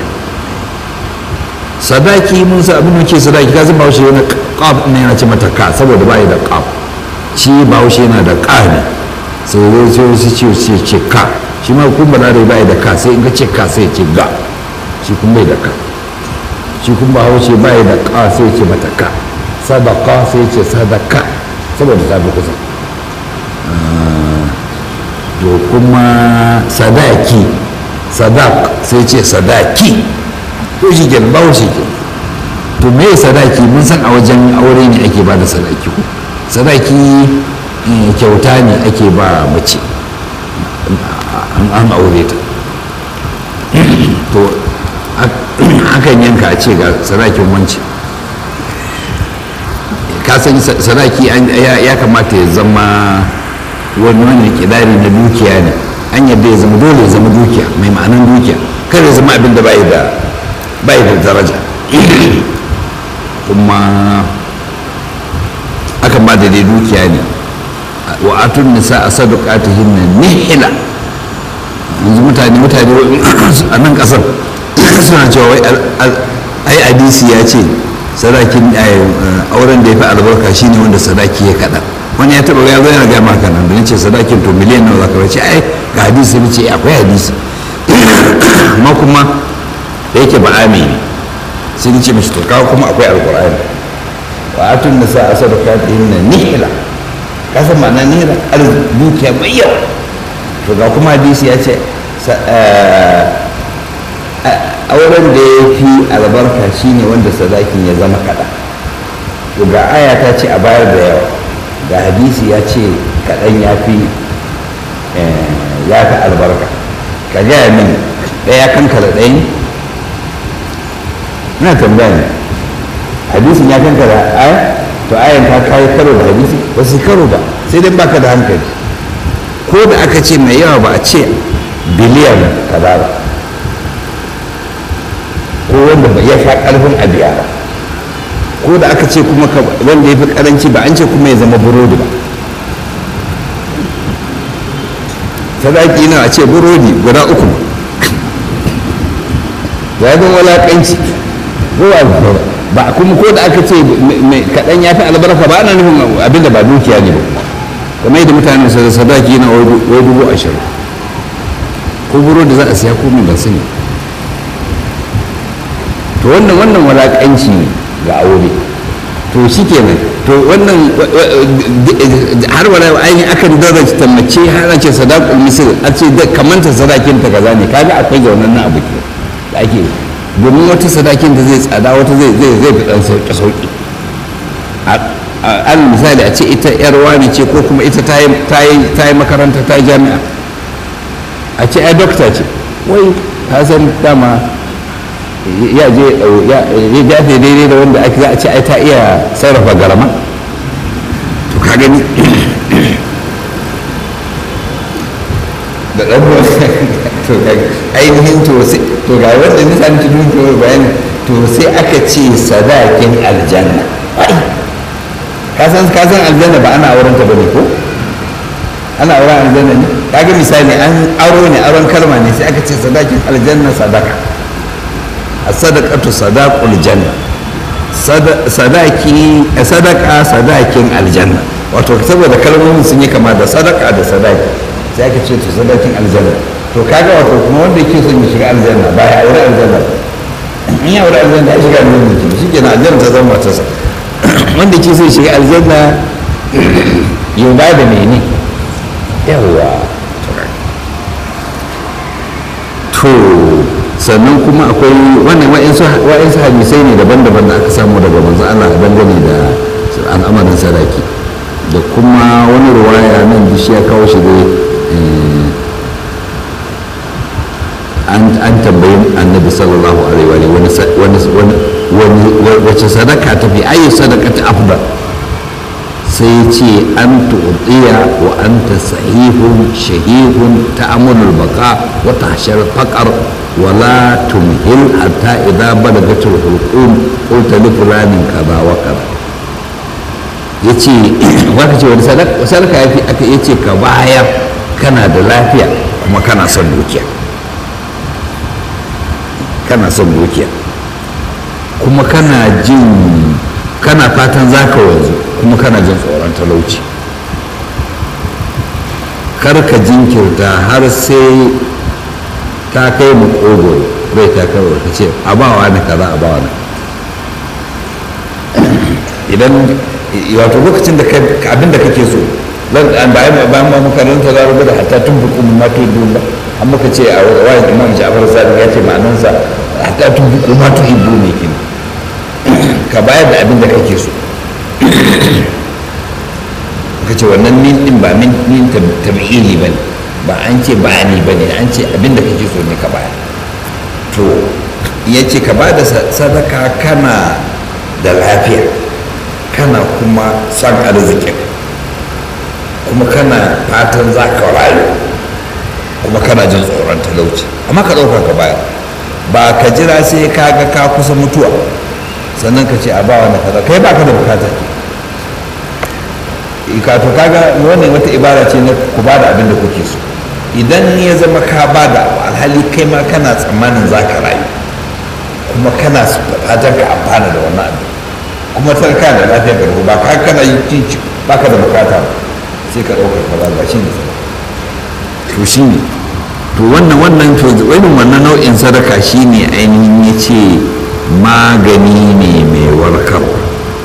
sadaki mun sa abin da ke sadaki ka zama bahaushe yana qaf ne yana ce mata ka saboda ba da qaf shi bahaushe yana da ka ne sai zai ce su ce ce ka shi ma kun ba da ba da ka sai in ka ce ka sai ce ga shi kun bai da ka shi kun ba haushe bai da ka sai ce mata ka sadaka sai ce sadaka saboda ta fi kusa to kuma sadaki sadak sai ce sadaki to shi ke ba haushe ke to me sadaki mun san a wajen aure ne ake ba da sadaki ko sadaki kyauta ne ake ba mace an aure ta to akan yanka a ce ga sadakin wanci ka san sadaki ya kamata ya zama wani wani kidari na dukiya ne an yadda ya zama dole ya zama dukiya mai ma'anan dukiya kar ya zama abin da bai da bai da daraja kuma akan ba da dai dukiya ne wa atun nisa a sadaqatihin nihila yanzu mutane mutane a nan kasar suna cewa wai ai hadisi ya ce sadakin auren da ya fi albarka shine wanda sadaki ya kaɗa wani ya taɓa ya zo yana gaya maka nan da ce sadakin to miliyan nawa zaka bace ai ga hadisi ne ce akwai hadisi amma kuma da yake ba ami ne sai ni ce mishi to kawo kuma akwai alqur'ani wa atun nisa asadaqatihin nihla kasan ma'ana nihla dukiya mai yawa to ga kuma hadisi ya ce auren da ya fi albarka shine wanda sadakin ya zama kaɗan to ga aya ta ce a bayar da yawa ga hadisi ya ce kaɗan ya fi ya fi albarka ka gaya min ɗaya kankara ɗaya ne ina tambaya ne hadisin ya kankara aya to ayan ta kawo karo da hadisi ba su karo ba sai dai baka da hankali ko da aka ce mai yawa ba a ce biliyan kaza ba ko wanda ba ya sha karfin a biya ba ko da aka ce kuma wanda ya fi karanci ba an ce kuma ya zama burodi ba sadaki na a ce burodi guda uku ya zama walakanci ba kuma ko da aka ce kaɗan ya fi albarka ba ana nufin abinda ba dukiya ne ba kuma kamar yadda mutane su sadaki na wai dubu ashirin ko burodi za a siya ko mai ban sani to wannan wannan walakanci ne ga aure to shi kenan to wannan har wala ainihin akan daraja mace har ce sadaqul misr a ce da kamanta sadakin ta kaza ne kaga akwai ga wannan abu ke da ake domin wata sadakin da zai tsada wata zai zai zai fi dan sauki sauki al misali a ce ita yar wani ce ko kuma ita ta yi makaranta ta jami'a a ce ai dokta ce wai ta san dama ya je ya jafe daidai da wanda ake za a ce ai ta iya sarrafa garama to ka gani da ɗan to ainihin to to ga wanda nisan ta dukiyar bayani to sai aka ce sadakin aljanna kasan kasan aljanna ba ana auren ta bane ko ana auren aljanna ne kaga misali an aro ne aron kalma ne sai aka ce sadakin aljanna sadaka as-sadaqatu sadaqul janna sadaki sadaka sadakin aljanna wato saboda kalmomin sun yi kama da sadaka da sadaki sai aka ce to sadakin aljanna to kaga wato kuma wanda yake son ya shiga aljanna ba ya aure aljanna in ya aure aljanna ya shiga aljanna ke shi kenan aljanna ta zama matarsa wanda yake son shiga aljanna yau ba da mene yawa to sannan kuma akwai wannan wa'insu hadisai ne daban-daban da aka samu daga manzo Allah dangane da al'amarin sadaki da kuma wani ruwaya nan da shi ya kawo shi dai an tambayi annabi sallallahu alaihi wa wace sadaka ta fi ayi sadaka ta afdal sai ce an tuɗiya wa an ta sahihun shahihun ta amurul baka wa tashar faƙar wala tumhil hatta idza balagatul hulqum qulta li fulanin kaza wa kaza yace waka ce wani sadaka sadaka yafi aka yace ka bayar kana da lafiya kuma kana son dukiya kana son dukiya kuma kana jin kana fatan za ka wanzu kuma kana jin tsoron talauci kar ka jinkirta har sai ta kai mu kogoro rai ta kai ka ce a bawa ne kaza a bawa ne idan wato lokacin da abin da kake so bayan bayan ma makaranta za rubuta hatta tun fi kuma mato ba an muka ce a wayan imam ja'far sadiq ya ce ma'anansa hatta tun fi kuma mato ibu ne kin ka bayar da abin da kake so ka ce wannan min din ba min min tabi'ili ba ne ba an ce ba ni ba ne an ce abin da kake so ne ka bayar to ya ce ka ba da sadaka kana da lafiya kana kuma son arzikin kuma kana fatan za ka rayu kuma kana jin tsoron talauci amma ka ɗauka ka bayar ba ka jira sai ka ga ka kusa mutuwa sannan ka ce a ba wani kaza kai ba ka da bukata ka to kaga wannan wata ibara ce na ku ba da abin da kuke so idan ya zama ka ba da alhali kai ma kana tsammanin za ka rayu kuma kana fatan ka amfana da wannan abin kuma tarka da lafiya ka ba ka kana yi cin ba ka da bukata ba sai ka ɗaukar kaza ba shi ne to shi ne to wannan wannan to irin wannan nau'in sadaka shi ne ainihin ya ce magani ne mai warkarwa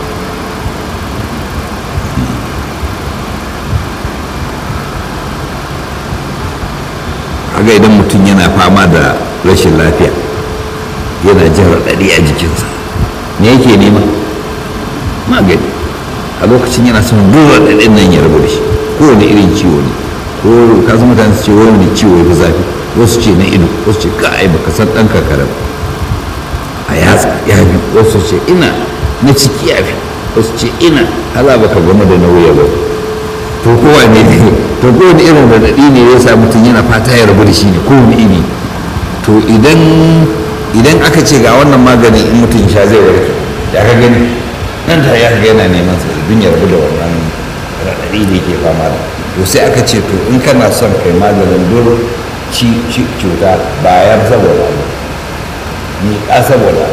kaga idan mutum yana fama da rashin lafiya yana jin raɗaɗi a jikinsa me yake nema magani a lokacin yana son duk raɗaɗin nan ya rabu da shi kowane irin ciwo ne ko ka san mutane su ce wani ciwo ya fi zafi wasu ce na ido wasu ce ka ai baka san ɗan kakara a yatsa ya fi wasu ce ina na ciki ya fi wasu ce ina hala baka gama da nauyi ba to kowa ne ne to kowane irin raɗaɗi ne ya sa mutum yana fata ya rabu da shi ne kowane iri to idan idan aka ce ga wannan magani in mutum sha zai warke ya ka gani nan ta ya ga yana neman sa idan ya rabu da wannan raɗaɗi da yake fama da to sai aka ce to in kana son kai maganin duk cuta bayan saboda abu ni ka saboda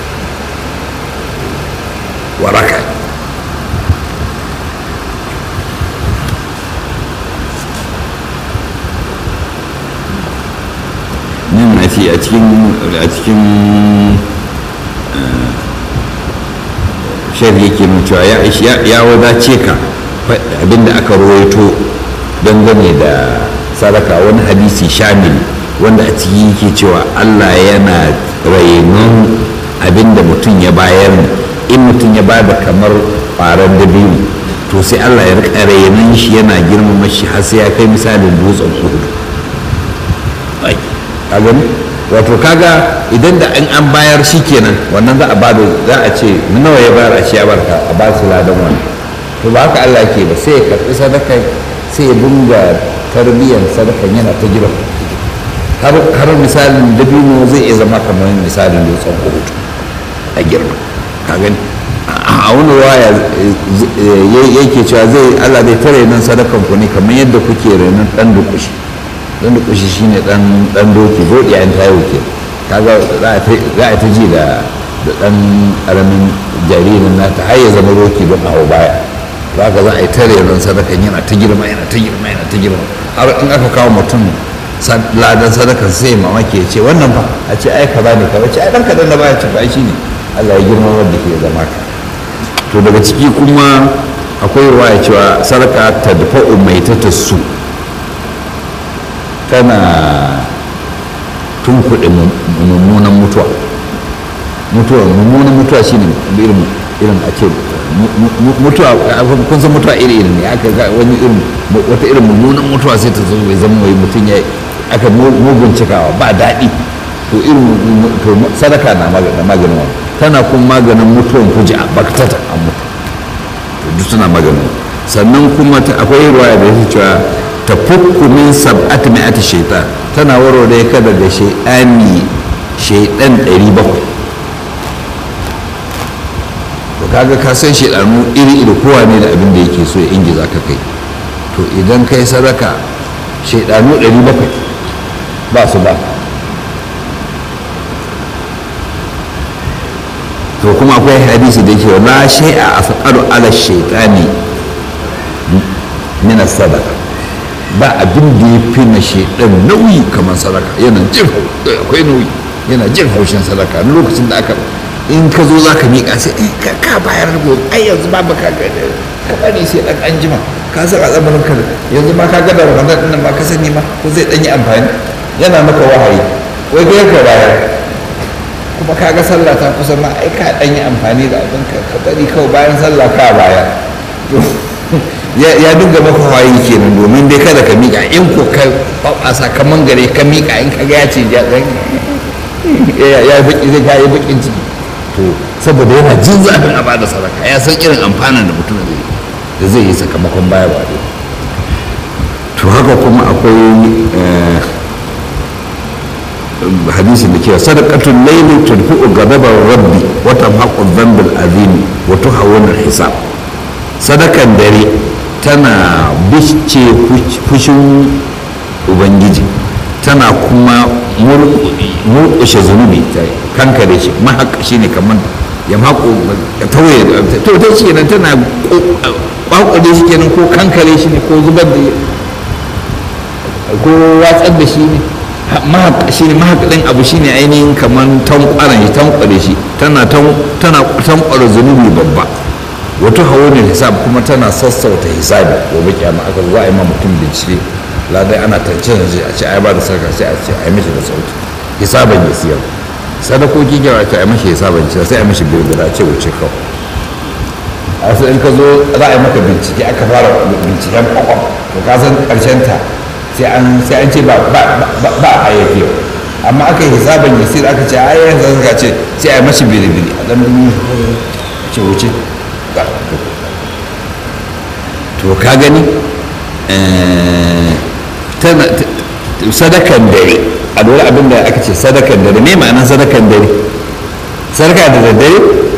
waraka nan a ce a cikin a cikin shari'a ke nuna cewa ya wadace ka abinda aka rawaito dangane da sadaka wani hadisi shamil wanda a ciki yake cewa allah yana rainon abinda mutum ya bayar in mutum ya bada kamar faran dabino to sai allah ya rika rainon shi yana girmama shi har sai ya kai misalin dutsen kudu a gani wato kaga idan da an an bayar shi kenan wannan za a bada za a ce nawa ya bayar a ce ya barka a ba su ladan wani to ba haka Allah ke ba sai ya karɓi sadaka sai ya dinga tarbiyyar sadakan yana ta jira har har misalin dabino zai iya zama kamar misalin dutsen kurutu a girma ka gani a wani waya yake cewa zai Allah zai tare nan sadakan ku ne kamar yadda kuke renon dan dukushi dan dukushi shine dan dan doki godiya an tayo ke kaga za a ta ji da da dan karamin jaririn nata har ya zama roki don hawa baya za ka za a yi tare ran sadakan yana ta girma yana ta girma yana ta girma har in aka kawo mutum ladan sadakan sai mamaki ya ce wannan fa a ce ai kaza ne kaza ce ai dan kadan da baya ci ba shi ne Allah ya girma wanda ke zama ka to daga ciki kuma akwai ruwaya cewa sadaka ta dafa umaita ta su tana tunkuɗe mummunan mutuwa mutuwa mummunan mutuwa shine irin irin a ce mutuwa kun san mutuwa iri iri ne aka ga wani irin wata irin mummunan mutuwa sai ta zo bai zama wai mutum ya aka mugun cikawa ba daɗi to irin to sadaka na maganin wani tana kuma maganin mutuwan kuji a baktata a mutu to duk suna maganin sannan kuma akwai ruwaya da yake cewa ta fukku min sab'ati mi'ati shaitan tana warware ka daga shaidani shaidan 700 to kaga ka san shaidanu iri iri kowa ne da abin da yake so ya ingiza ka kai to idan kai sadaka shaidanu 700 ba su ba to kuma akwai hadisi da yake la shay'a afqalu ala shaytani min sadaka ba abin da ya fi na shaidan nauyi kamar sadaka yana jin akwai nauyi yana jin haushin sadaka lokacin da aka in ka zo za ka miƙa sai ka bayar gobe ai yanzu ba ba ka ka bari sai dan an jima ka san al'amarin ka yanzu ma ka ga da ramadan din ma ka sani ma ko zai dan yi amfani yana maka wahayi wai ga ka bayar kuma ka ga sallah ta kusa ma ai ka dan yi amfani da abin ka ka bari kawai bayan sallah ka bayar ya dinga maka wahayi kenan domin dai kada ka miƙa in ko ka babasa ka mangare ka miƙa in ka ga ya ce ya ya baki zai ka yi bakin ciki to saboda yana jin zafin a bada sadaka ya san irin amfanin da mutum zai da zai yi sakamakon bayarwa ne to haka kuma akwai hadisin da cewa sadaqatul layli tudfi'u ghadabar rabbi wa tamhaqu dhanbal azimi wa tuhawwinu hisab sadakan dare tana bisce fushin ubangiji tana kuma murƙushe zunubi ta kankare shi mahaƙa shi ne kamar ya maƙo ya tauye to ta ce nan tana ƙwaƙwale shi kenan ko kankare shi ne ko zubar da ko watsar da shi ne mahaƙa shi ne mahaƙaɗin abu shi ne ainihin kamar tankwaran shi tankware shi tana tankwara zunubi babba wata hawanin hisab kuma tana sassauta hisabi gobe kyama aka za a yi ma mutum bincike ladai ana tance da a ce ai ba da sarka sai a ce ai mishi da sauki hisaban ya siyar sadakoki kyawa ce ai mishi hisaban ya sai ai mishi birbira ce wuce kawai a wasu in ka zo za a yi maka bincike aka fara binciken kwakwam to ka san karshen ta sai an sai an ce ba ba a yafi amma aka yi hisaban ya siyar aka ce ai yanzu sarka ce sai ai mishi birbiri a dan ce wuce to ka gani sadakan dare a lura abin da aka ce sadakan dare me ma'anar sadakan dare sadaka da daddare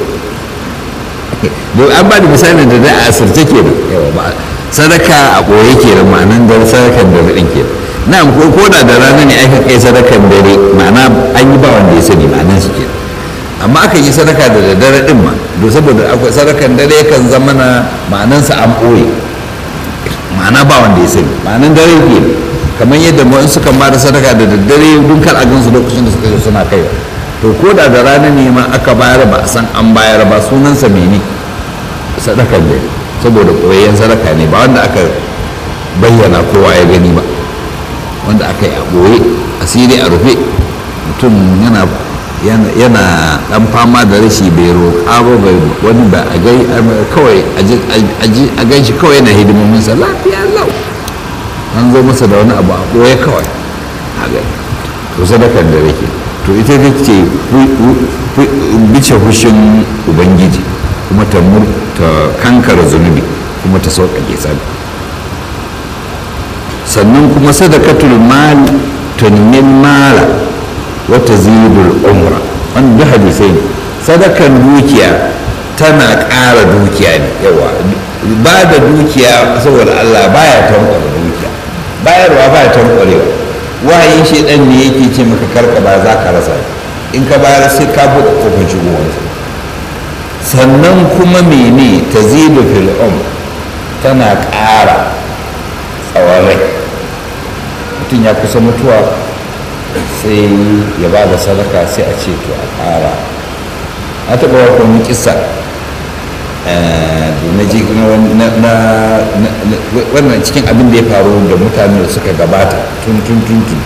don an ba da misalin da a asirce ke nan yawa ba sadaka a ɓoye ke nan ma'anar dare sadakan dare ɗin ke na ko ko da da rana ne aka kai sadakan dare ma'ana an yi ba wanda ya sani ma'anar shi ke amma aka yi sadaka da daddare ɗin ma don saboda akwai sadakan dare kan zama na ma'anansa an ɓoye ma'ana ba wanda ya sani ma'anan dare ke kamar yadda mu suka ba da sadaka da daddare dun kar a gansu lokacin da suka suna kai to ko da da rana ne ma aka bayar ba a san an bayar ba sunansa mene sadakan dare saboda koyayyen sadaka ne ba wanda aka bayyana kowa ya gani ba wanda aka yi a ɓoye asiri a rufe mutum yana yana dan fama da rashi bai roƙa ba bai wani ba a gai kawai a gan shi kawai yana hidimomin sa lafiya lau an zo masa da wani abu a ɓoye kawai a gani to sadakar da rake to ita ta ce bice hushin ubangiji kuma ta kankara zunubi kuma ta sauƙaƙe tsabi sannan kuma sadakatul mal tunmin mala wata zidul umra wanda duk hadisai ne sadakan dukiya tana ƙara dukiya ne yawa ba da dukiya saboda Allah baya tankwara dukiya bayarwa baya tankwarewa wahayin shaidan ne yake ce maka karka ba za ka rasa in ka bayar sai ka buɗe kofin shigowarsa sannan kuma mene ta zidu fil um tana ƙara tsawon rai mutum ya kusa mutuwa sai ya ba da sadaka sai a ce to a ƙara na taɓa wa wani kisa da na ji wannan cikin abin da ya faru da mutane da suka gabata tun tun tun tun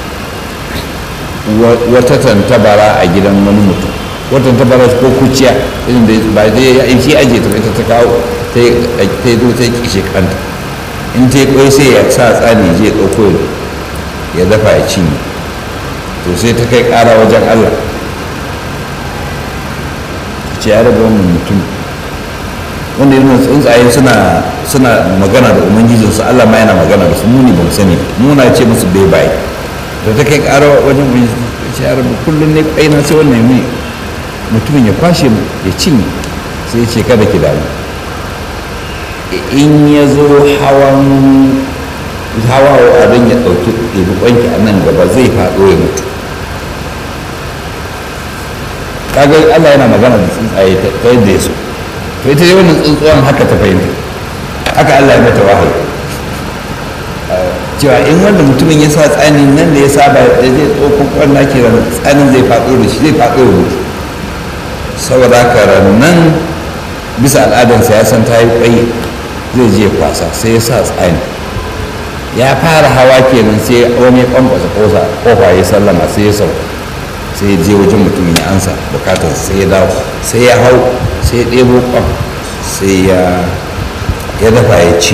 wata tantabara a gidan wani mutum wata tantabara ko kuciya inda ba zai ya shi aje ta ita ta kawo ta yi zo ta yi kishe kanta in ta yi kwai sai ya sa tsani je ɗauko ya dafa ya cinye to sai ta kai ƙara wajen allah ce ya raba wannan mutum wanda yana tsuntsaye suna suna magana da ubangijinsu allah ma yana magana da su muni ba mu sani muna ce musu bai bai da ta kai ƙara wajen ubangiji ce ya raba kullum ne ƙaina sai wannan mai mutumin ya kwashe mu ya cinye sai ce kada ki damu in ya zo hawan hawa abin ya ɗauki ɗebi ƙwanki a nan gaba zai faɗo ya mutu kaga Allah yana magana da tsuntsaye ta yadda ya so to ita dai wannan tsuntsuwan haka ta fahimta haka Allah ya mata wahayi cewa in wanda mutumin ya sa tsani nan da ya saba da zai ɗauko ƙwanna ke da tsanin zai faɗo da shi zai faɗo ya mutu saboda haka nan bisa al'adarsa ya san ta yi ƙwai zai je kwasa sai ya sa tsani ya fara hawa kenan sai wani ya kwamfasa kofa ya sallama sai ya sauka sai je wajen mutumin ya ansa bukatar sai ya dawo sai ya hau sai ya ɗebo kwan sai ya dafa ya ci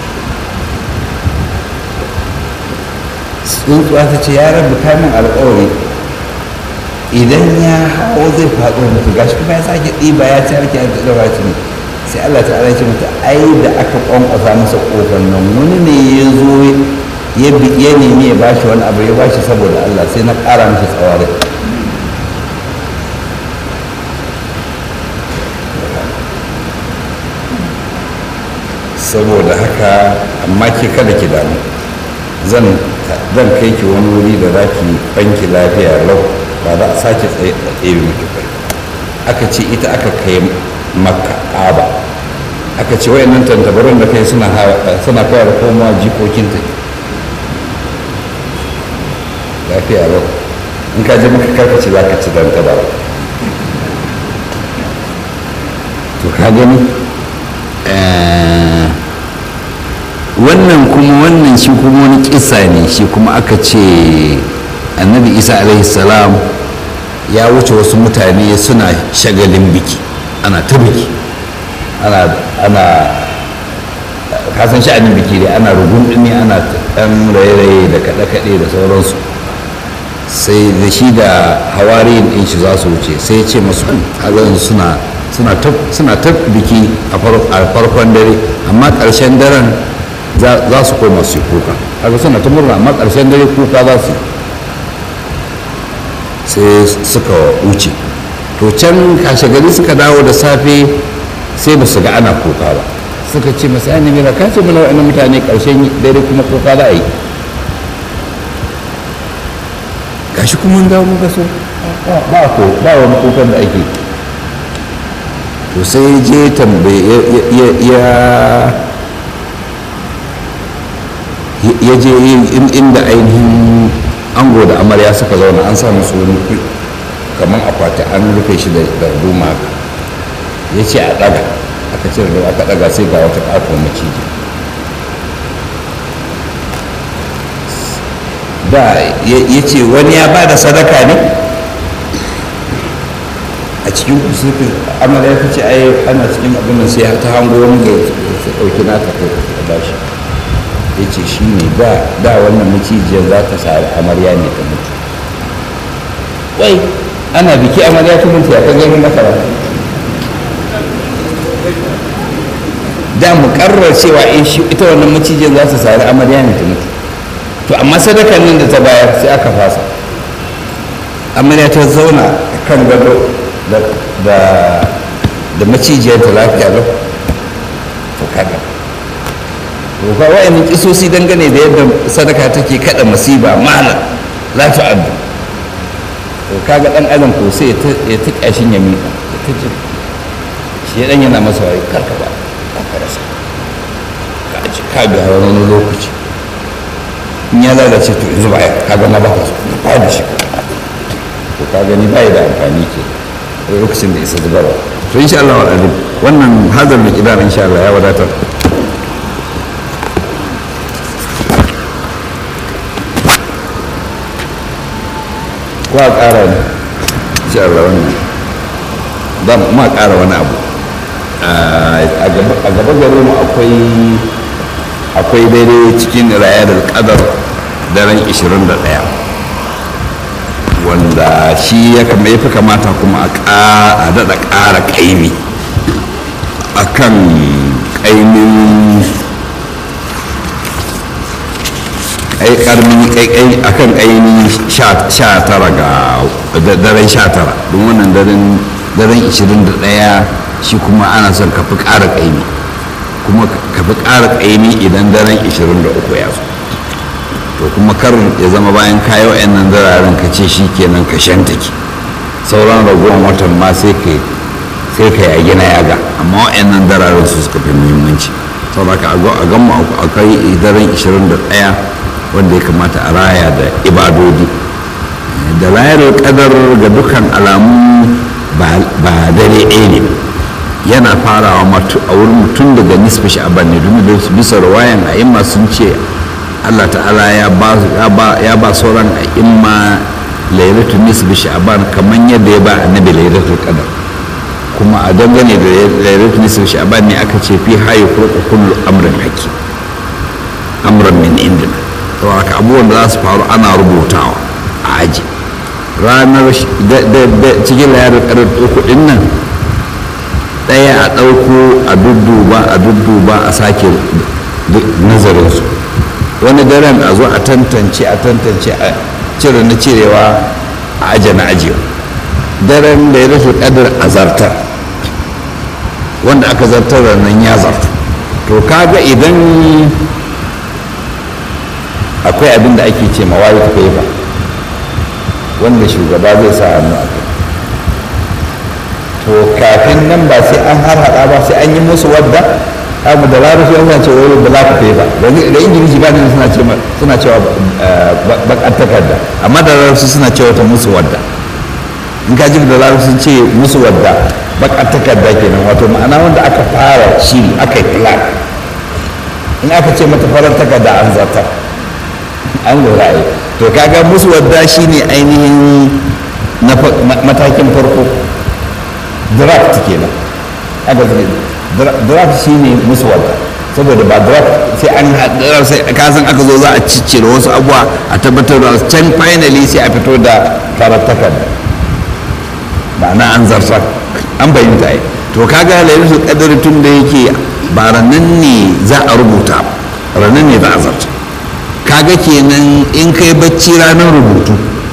tsuntsuwa ta ce ya rabu kamin alkawari idan ya hau zai faɗo mutu gashi kuma ya sake ɗiba ya ci harki da ɗaura ci sai Allah ta ce mata ai da aka kwankwasa masa ƙofar nan wani ne ya zo ya nemi ya bashi wani abu ya bashi saboda Allah sai na ƙara masa tsawarai saboda haka amma ke kada ki damu zan kai ki wani wuri da za ki banki lafiya lau ba za a sake tsaye miki kai aka ce ita aka kai makka aba aka ce wayannan tantabarun da kai suna suna kawar komawa jikokinta lafiya lau in ka ji maka karkace za ka ci tantabara to ka gani wannan kuma wannan shi kuma wani kisa ne shi kuma aka ce annabi isa alaihi salam ya wuce wasu mutane suna shagalin biki ana ta biki ana ana kasan sha'anin biki dai ana rugundumi ana ɗan raye-raye da kaɗe-kaɗe da sauransu sai da shi da hawariyin ɗin shi za su wuce sai ya ce masu hagan suna suna ta biki a farkon dare amma ƙarshen daren za su koma su kuka haka suna ta murna amma ƙarshen dare kuka za su sai suka wuce to can kashe gari suka dawo da safe sai ba su ga ana kuka ba suka ce masu yana mira ka ce mana wa'annan mutane ƙarshen dare kuma kuka za a yi gashi kuma dawo muka so ba ko ba wani kukan da ake to sai je tambaye ya ya je inda ainihin ango da amarya suka zauna an samu su wani kamar akwati an rufe shi da duma ya ce a daga aka ce da aka daga sai ga wata ƙaton maciji da ya ce wani ya ba da sadaka ne a cikin kusurfi amarya ta ce ai ana cikin abin da sai ta hango wani da su ɗauki nata ko ta bashi ya ce shi ne da wannan macijiyar za ta sari amarya ne ta mutu wai ana biki amarya ta mutu ya ka gani mata ba da mu karrar cewa in shi ita wannan macijiyar za ta sari amarya ne ta mutu to amma sadakan nan da ta bayar sai aka fasa amarya ta zauna kan gado da macijiyar ta lafiya lau to kaga to ka wa'annan kisosi dangane da yadda sadaka take kada masiba mala la ta'addu to kaga dan adam ko sai ya ta kashin ya miƙa ta ji shi dan yana masa wai karka ba ka rasa a ci ka biya wani lokaci in ya lalace to yanzu ba ka ga na ba ka na ba da shi to ka gani ba da amfani ke lokacin da isa zubarwa to insha Allah al'adun wannan hazar da kidan insha Allah ya wadatar ko a ƙara ne insha Allah wannan ba ma ƙara wani abu a gaba gare mu akwai akwai daidai cikin rayar kadar daren 21 wanda shi ya kama ya fi kamata kuma a daɗa ƙara ƙaimi a kan ƙaimin a kan ƙaimi 19 ga daren 19 don wannan daren 21 shi kuma ana son ka fi ƙara ƙaimi kuma ka fi ƙara ƙaimi idan daren 23 ya zo to kuma kar ya zama bayan kayo yan nan zararen ka ce shi kenan ka shantake sauran ragowar watan ma sai ka sai ka yagi na yaga amma wa'yan nan zararen su suka fi muhimmanci saboda ka a gama akwai daren 21 wanda ya kamata a raya da ibadodi da layar kadar ga dukkan alamu ba dare ɗaya ne yana farawa a wurin mutum daga nisfi sha'aban ne domin bisa rawayan a imma sun ce allah ta'ala ya ba sauran a imma lailatul nisfi sha'aban kamar yadda ya ba annabi lailatul qadar kuma a dangane da lailatul nisfi sha'aban ne aka ce fi hayi furqa kullu amrin hakim amran min indina to haka abubuwan da za su faru ana rubutawa a aji ranar cikin layar ƙarar uku ɗin nan ɗaya a ɗauko a dudduba a dudduba a sake nazarinsu wani daren a zo a tantance a tantance a cire na cirewa a aje na ajiyewa daren da ya rashin ƙadar a zartar wanda aka zartar da nan ya zartu to kaga idan akwai abin da ake ce mawayi ta kai ba wanda shugaba zai sa hannu a kai to kafin nan ba sai an har hada ba sai an yi musu wadda abu da larabci yana ce wani da lafi kai ba da ingilishi ba ne suna ce suna cewa bakar takarda amma da larabci suna cewa ta musu wadda in ka ji da larabci sun ce musu wadda bakar takarda kenan wato ma'ana wanda aka fara shiri aka yi plan in aka ce mata farar takarda an zartar an lura yi to kaga musu wadda shine ainihin na matakin farko draft kenan aka zai draft shine musu wadda saboda ba draft sai an haɗa sai kasan aka zo za a ciccire wasu abuwa a tabbatar da can finally sai a fito da farar takarda ma'ana an zartar an bayyanta yi to kaga lailatul qadr tun da yake ba ranan ne za a rubuta ranan ne za a zartar kaga kenan in kai bacci ranar rubutu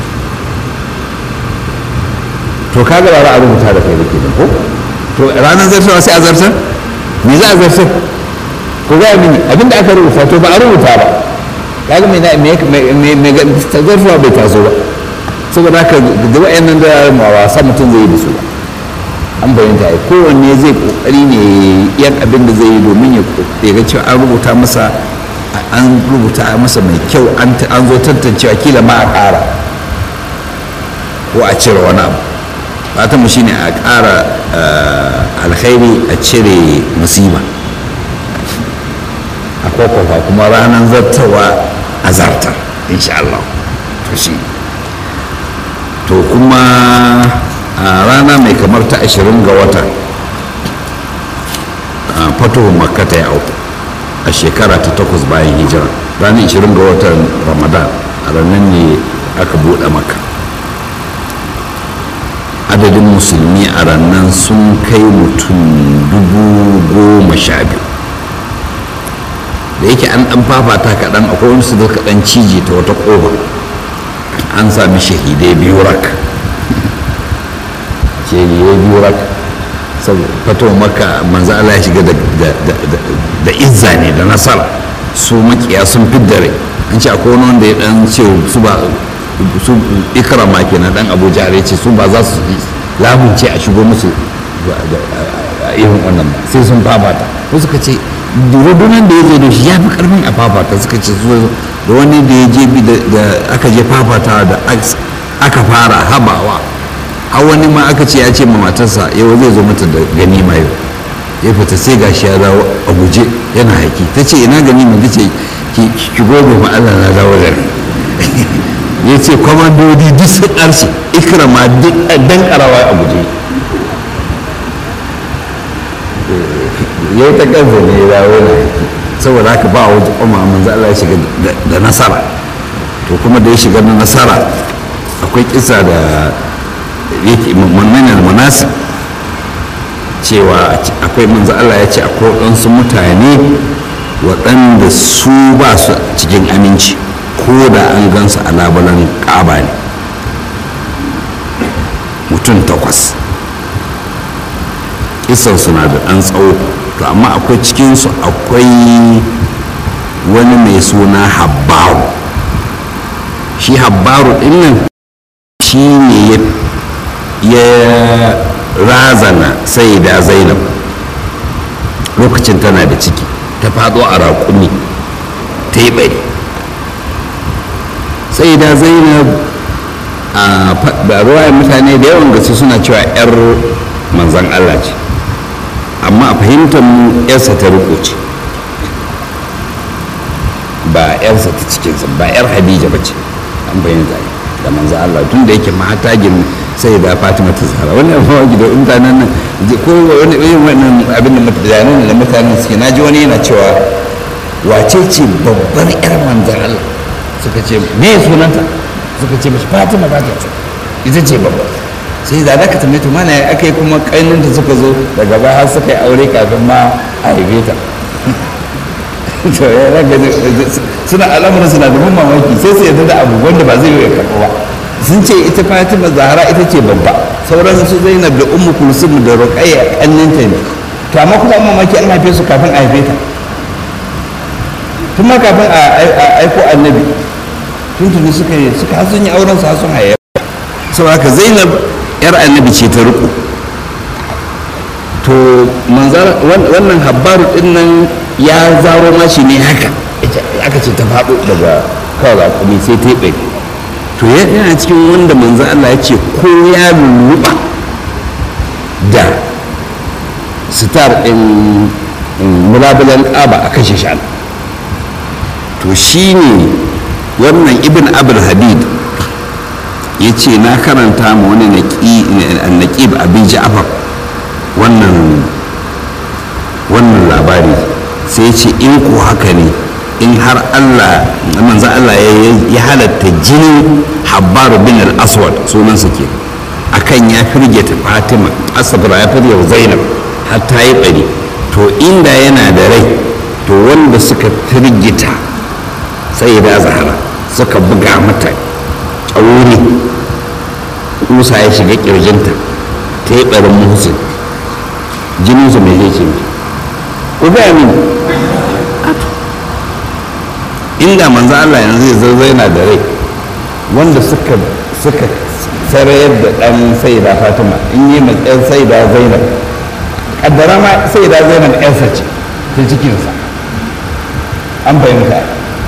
to kaga ba za a rubuta da kai da ke ko to ranar zartarwa sai a zartar me za a zartar ko gaya mini abinda aka rubuta to ba a rubuta ba kaga mai mai zartarwa bai taso ba saboda haka da wa'annan da ma wasa mutum zai yi da su ba an bayyanta ya kowanne zai kokari ne yan abin da zai yi domin ya ga cewa an rubuta masa an rubuta masa mai kyau an zo tantancewa kila ma a ƙara ko a cire wani abu fatan mu shine a ƙara alkhairi a cire musiba a kwakwafa kuma ranar zartawa a zartar insha Allah to shi to kuma a rana mai kamar ta ashirin ga wata fatuhu makkata ya auku a shekara ta takwas bayan hijira ranar 20 ga watan ramadan a ranar ne aka buɗe maka adadin musulmi a ranar sun kai mutum dubu goma sha biyu da yake an ɗan fafata kaɗan akwai wani su da kaɗan cije ta wata ƙofa an sami shahidai biyu rak shahidai biyu rak fato maka manzo Allah ya shiga da izza ne da nasara su makiya sun fidda rai an ce akwai wani wanda ya dan ce su ba su ikrama kenan dan Abu Jahl ce su ba za su lamunce a shigo musu a irin wannan ba sai sun babata ko suka ce rundunar da ya zo da shi ya fi karfin a fafata suka ce su da wani da ya je bi da aka je fafata da aka fara habawa har wani ma aka ce ya ce ma matarsa yau zai zo mata da ganima yau ya fita sai gashi ya dawo a guje yana haiki ta ce ina ganima ta ce ki gobe ma Allah na dawo da ya ce kwamandodi duk sun ƙarshe ikrama duk dan karawa a guje ya yi ta kansa ne ya dawo na haiki saboda haka ba wajen kuma manzo Allah ya shiga da nasara to kuma da ya shiga da nasara akwai kisa da yake mamanin munasib cewa akwai manzo Allah ya ce akwai waɗansu mutane waɗanda su ba su cikin aminci ko da an gansu a labulan ƙaba ne mutum takwas kisan suna da ɗan tsawo to amma akwai cikinsu akwai wani mai suna habbaru shi habbaru ɗinnan shi ne ya razana sai da zainab lokacin tana da ciki ta faɗo a raƙumi ta yi bari sai da zainab a ruwayen mutane da yawan gaske suna cewa 'yar manzan allah ce amma a fahimtar mu 'yarsa ta riko ce ba 'yarsa ta cikinsa ba 'yar hadija ba ce an bayyana da manzan allah tun da yake mata gini sai da fatima ta zara wannan mawaki da mutanen nan ko wani irin wannan abin da mutanen da mutanen suke naji wani yana cewa wace ce babbar 'yar manzan allah suka ce me sunanta suka ce mashi fatima ba ta ce ita ce babba sai da za ka tambaye to mana aka yi kuma kainunta suka zo daga baya har suka yi aure kafin ma a haife ta to ya raga suna al'amuran suna da mamaki sai su yadda da abu wanda ba zai yi karɓa ba sun ce ita fatima zahara ita ce babba sauran su zainab da ummu kulsum da ruqayya kanninta ne to amma kuma mamaki an haife su kafin a haife ta tun ma kafin a aiko annabi tuntuni suka yi suka sun yi auren su sun haye sau haka zainab yar annabi ce ta riko to manzar wannan habbaru din nan ya zaro mashi ne haka aka ce ta faɗo daga kawai kuma sai ta yi to yana cikin wanda manzan Allah ya ce ko ya lulluɓa da sitar ɗin mulabulan ƙaba a kashe shi to shi ne wannan ibn abul hadid ya ce na karanta ma wani naƙib abin ja'afar wannan wannan labari sai ce in ko haka ne in har allah manzan allah ya halatta jinin habbaru bin al-aswad sunansa ke akan ya firgita fatima asabra ya firgita zainab har ta yi bari to inda yana da rai to wanda suka firgita sai da zahara suka buga mata ƙauri kusa ya shiga ƙirjinta ta yi ɓarin muhsin jininsu mai zai ce ku gaya min inda manzo Allah yanzu zai zaina da rai wanda suka suka sarayar da ɗan saida fatima in yi mai ɗan saida zainab ƙaddara ma saida zainab ƴarsa ce ta cikinsa an fahimta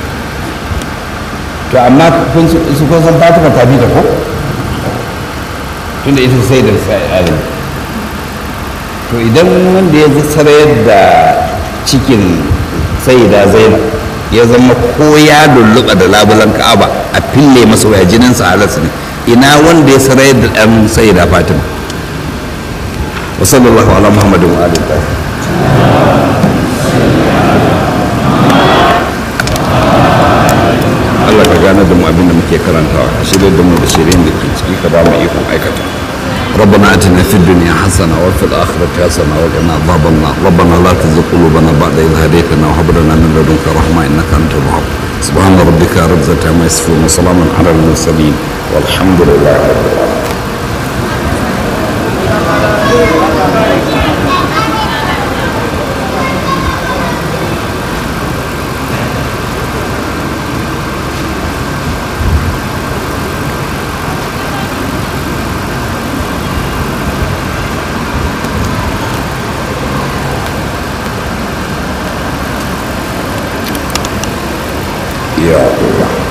to amma su kun san fatima ta bi da ko tunda ita sai da sa'adam to idan wanda ya sarayar da cikin sai da zainab ya zama ko ya lulluɓa da labulan ka'aba a fille masa waya jinin sa halas ne ina wanda ya sarayar da ɗan sai da fatima wa sallallahu ala muhammadin wa alihi Allah ka gane da mu abin da muke karantawa ka shirya da mu da shirin da ke ciki ka ba mu ikon aikata ربنا اتنا في الدنيا حسنه وفي الاخره حسنه وقنا عذاب النار ربنا لا تزغ قلوبنا بعد اذ هديتنا وهب لنا من لدنك رحمه انك انت الوهاب سبحان ربك رب العزه عما يصفون وسلام على المرسلين والحمد لله رب العالمين yawa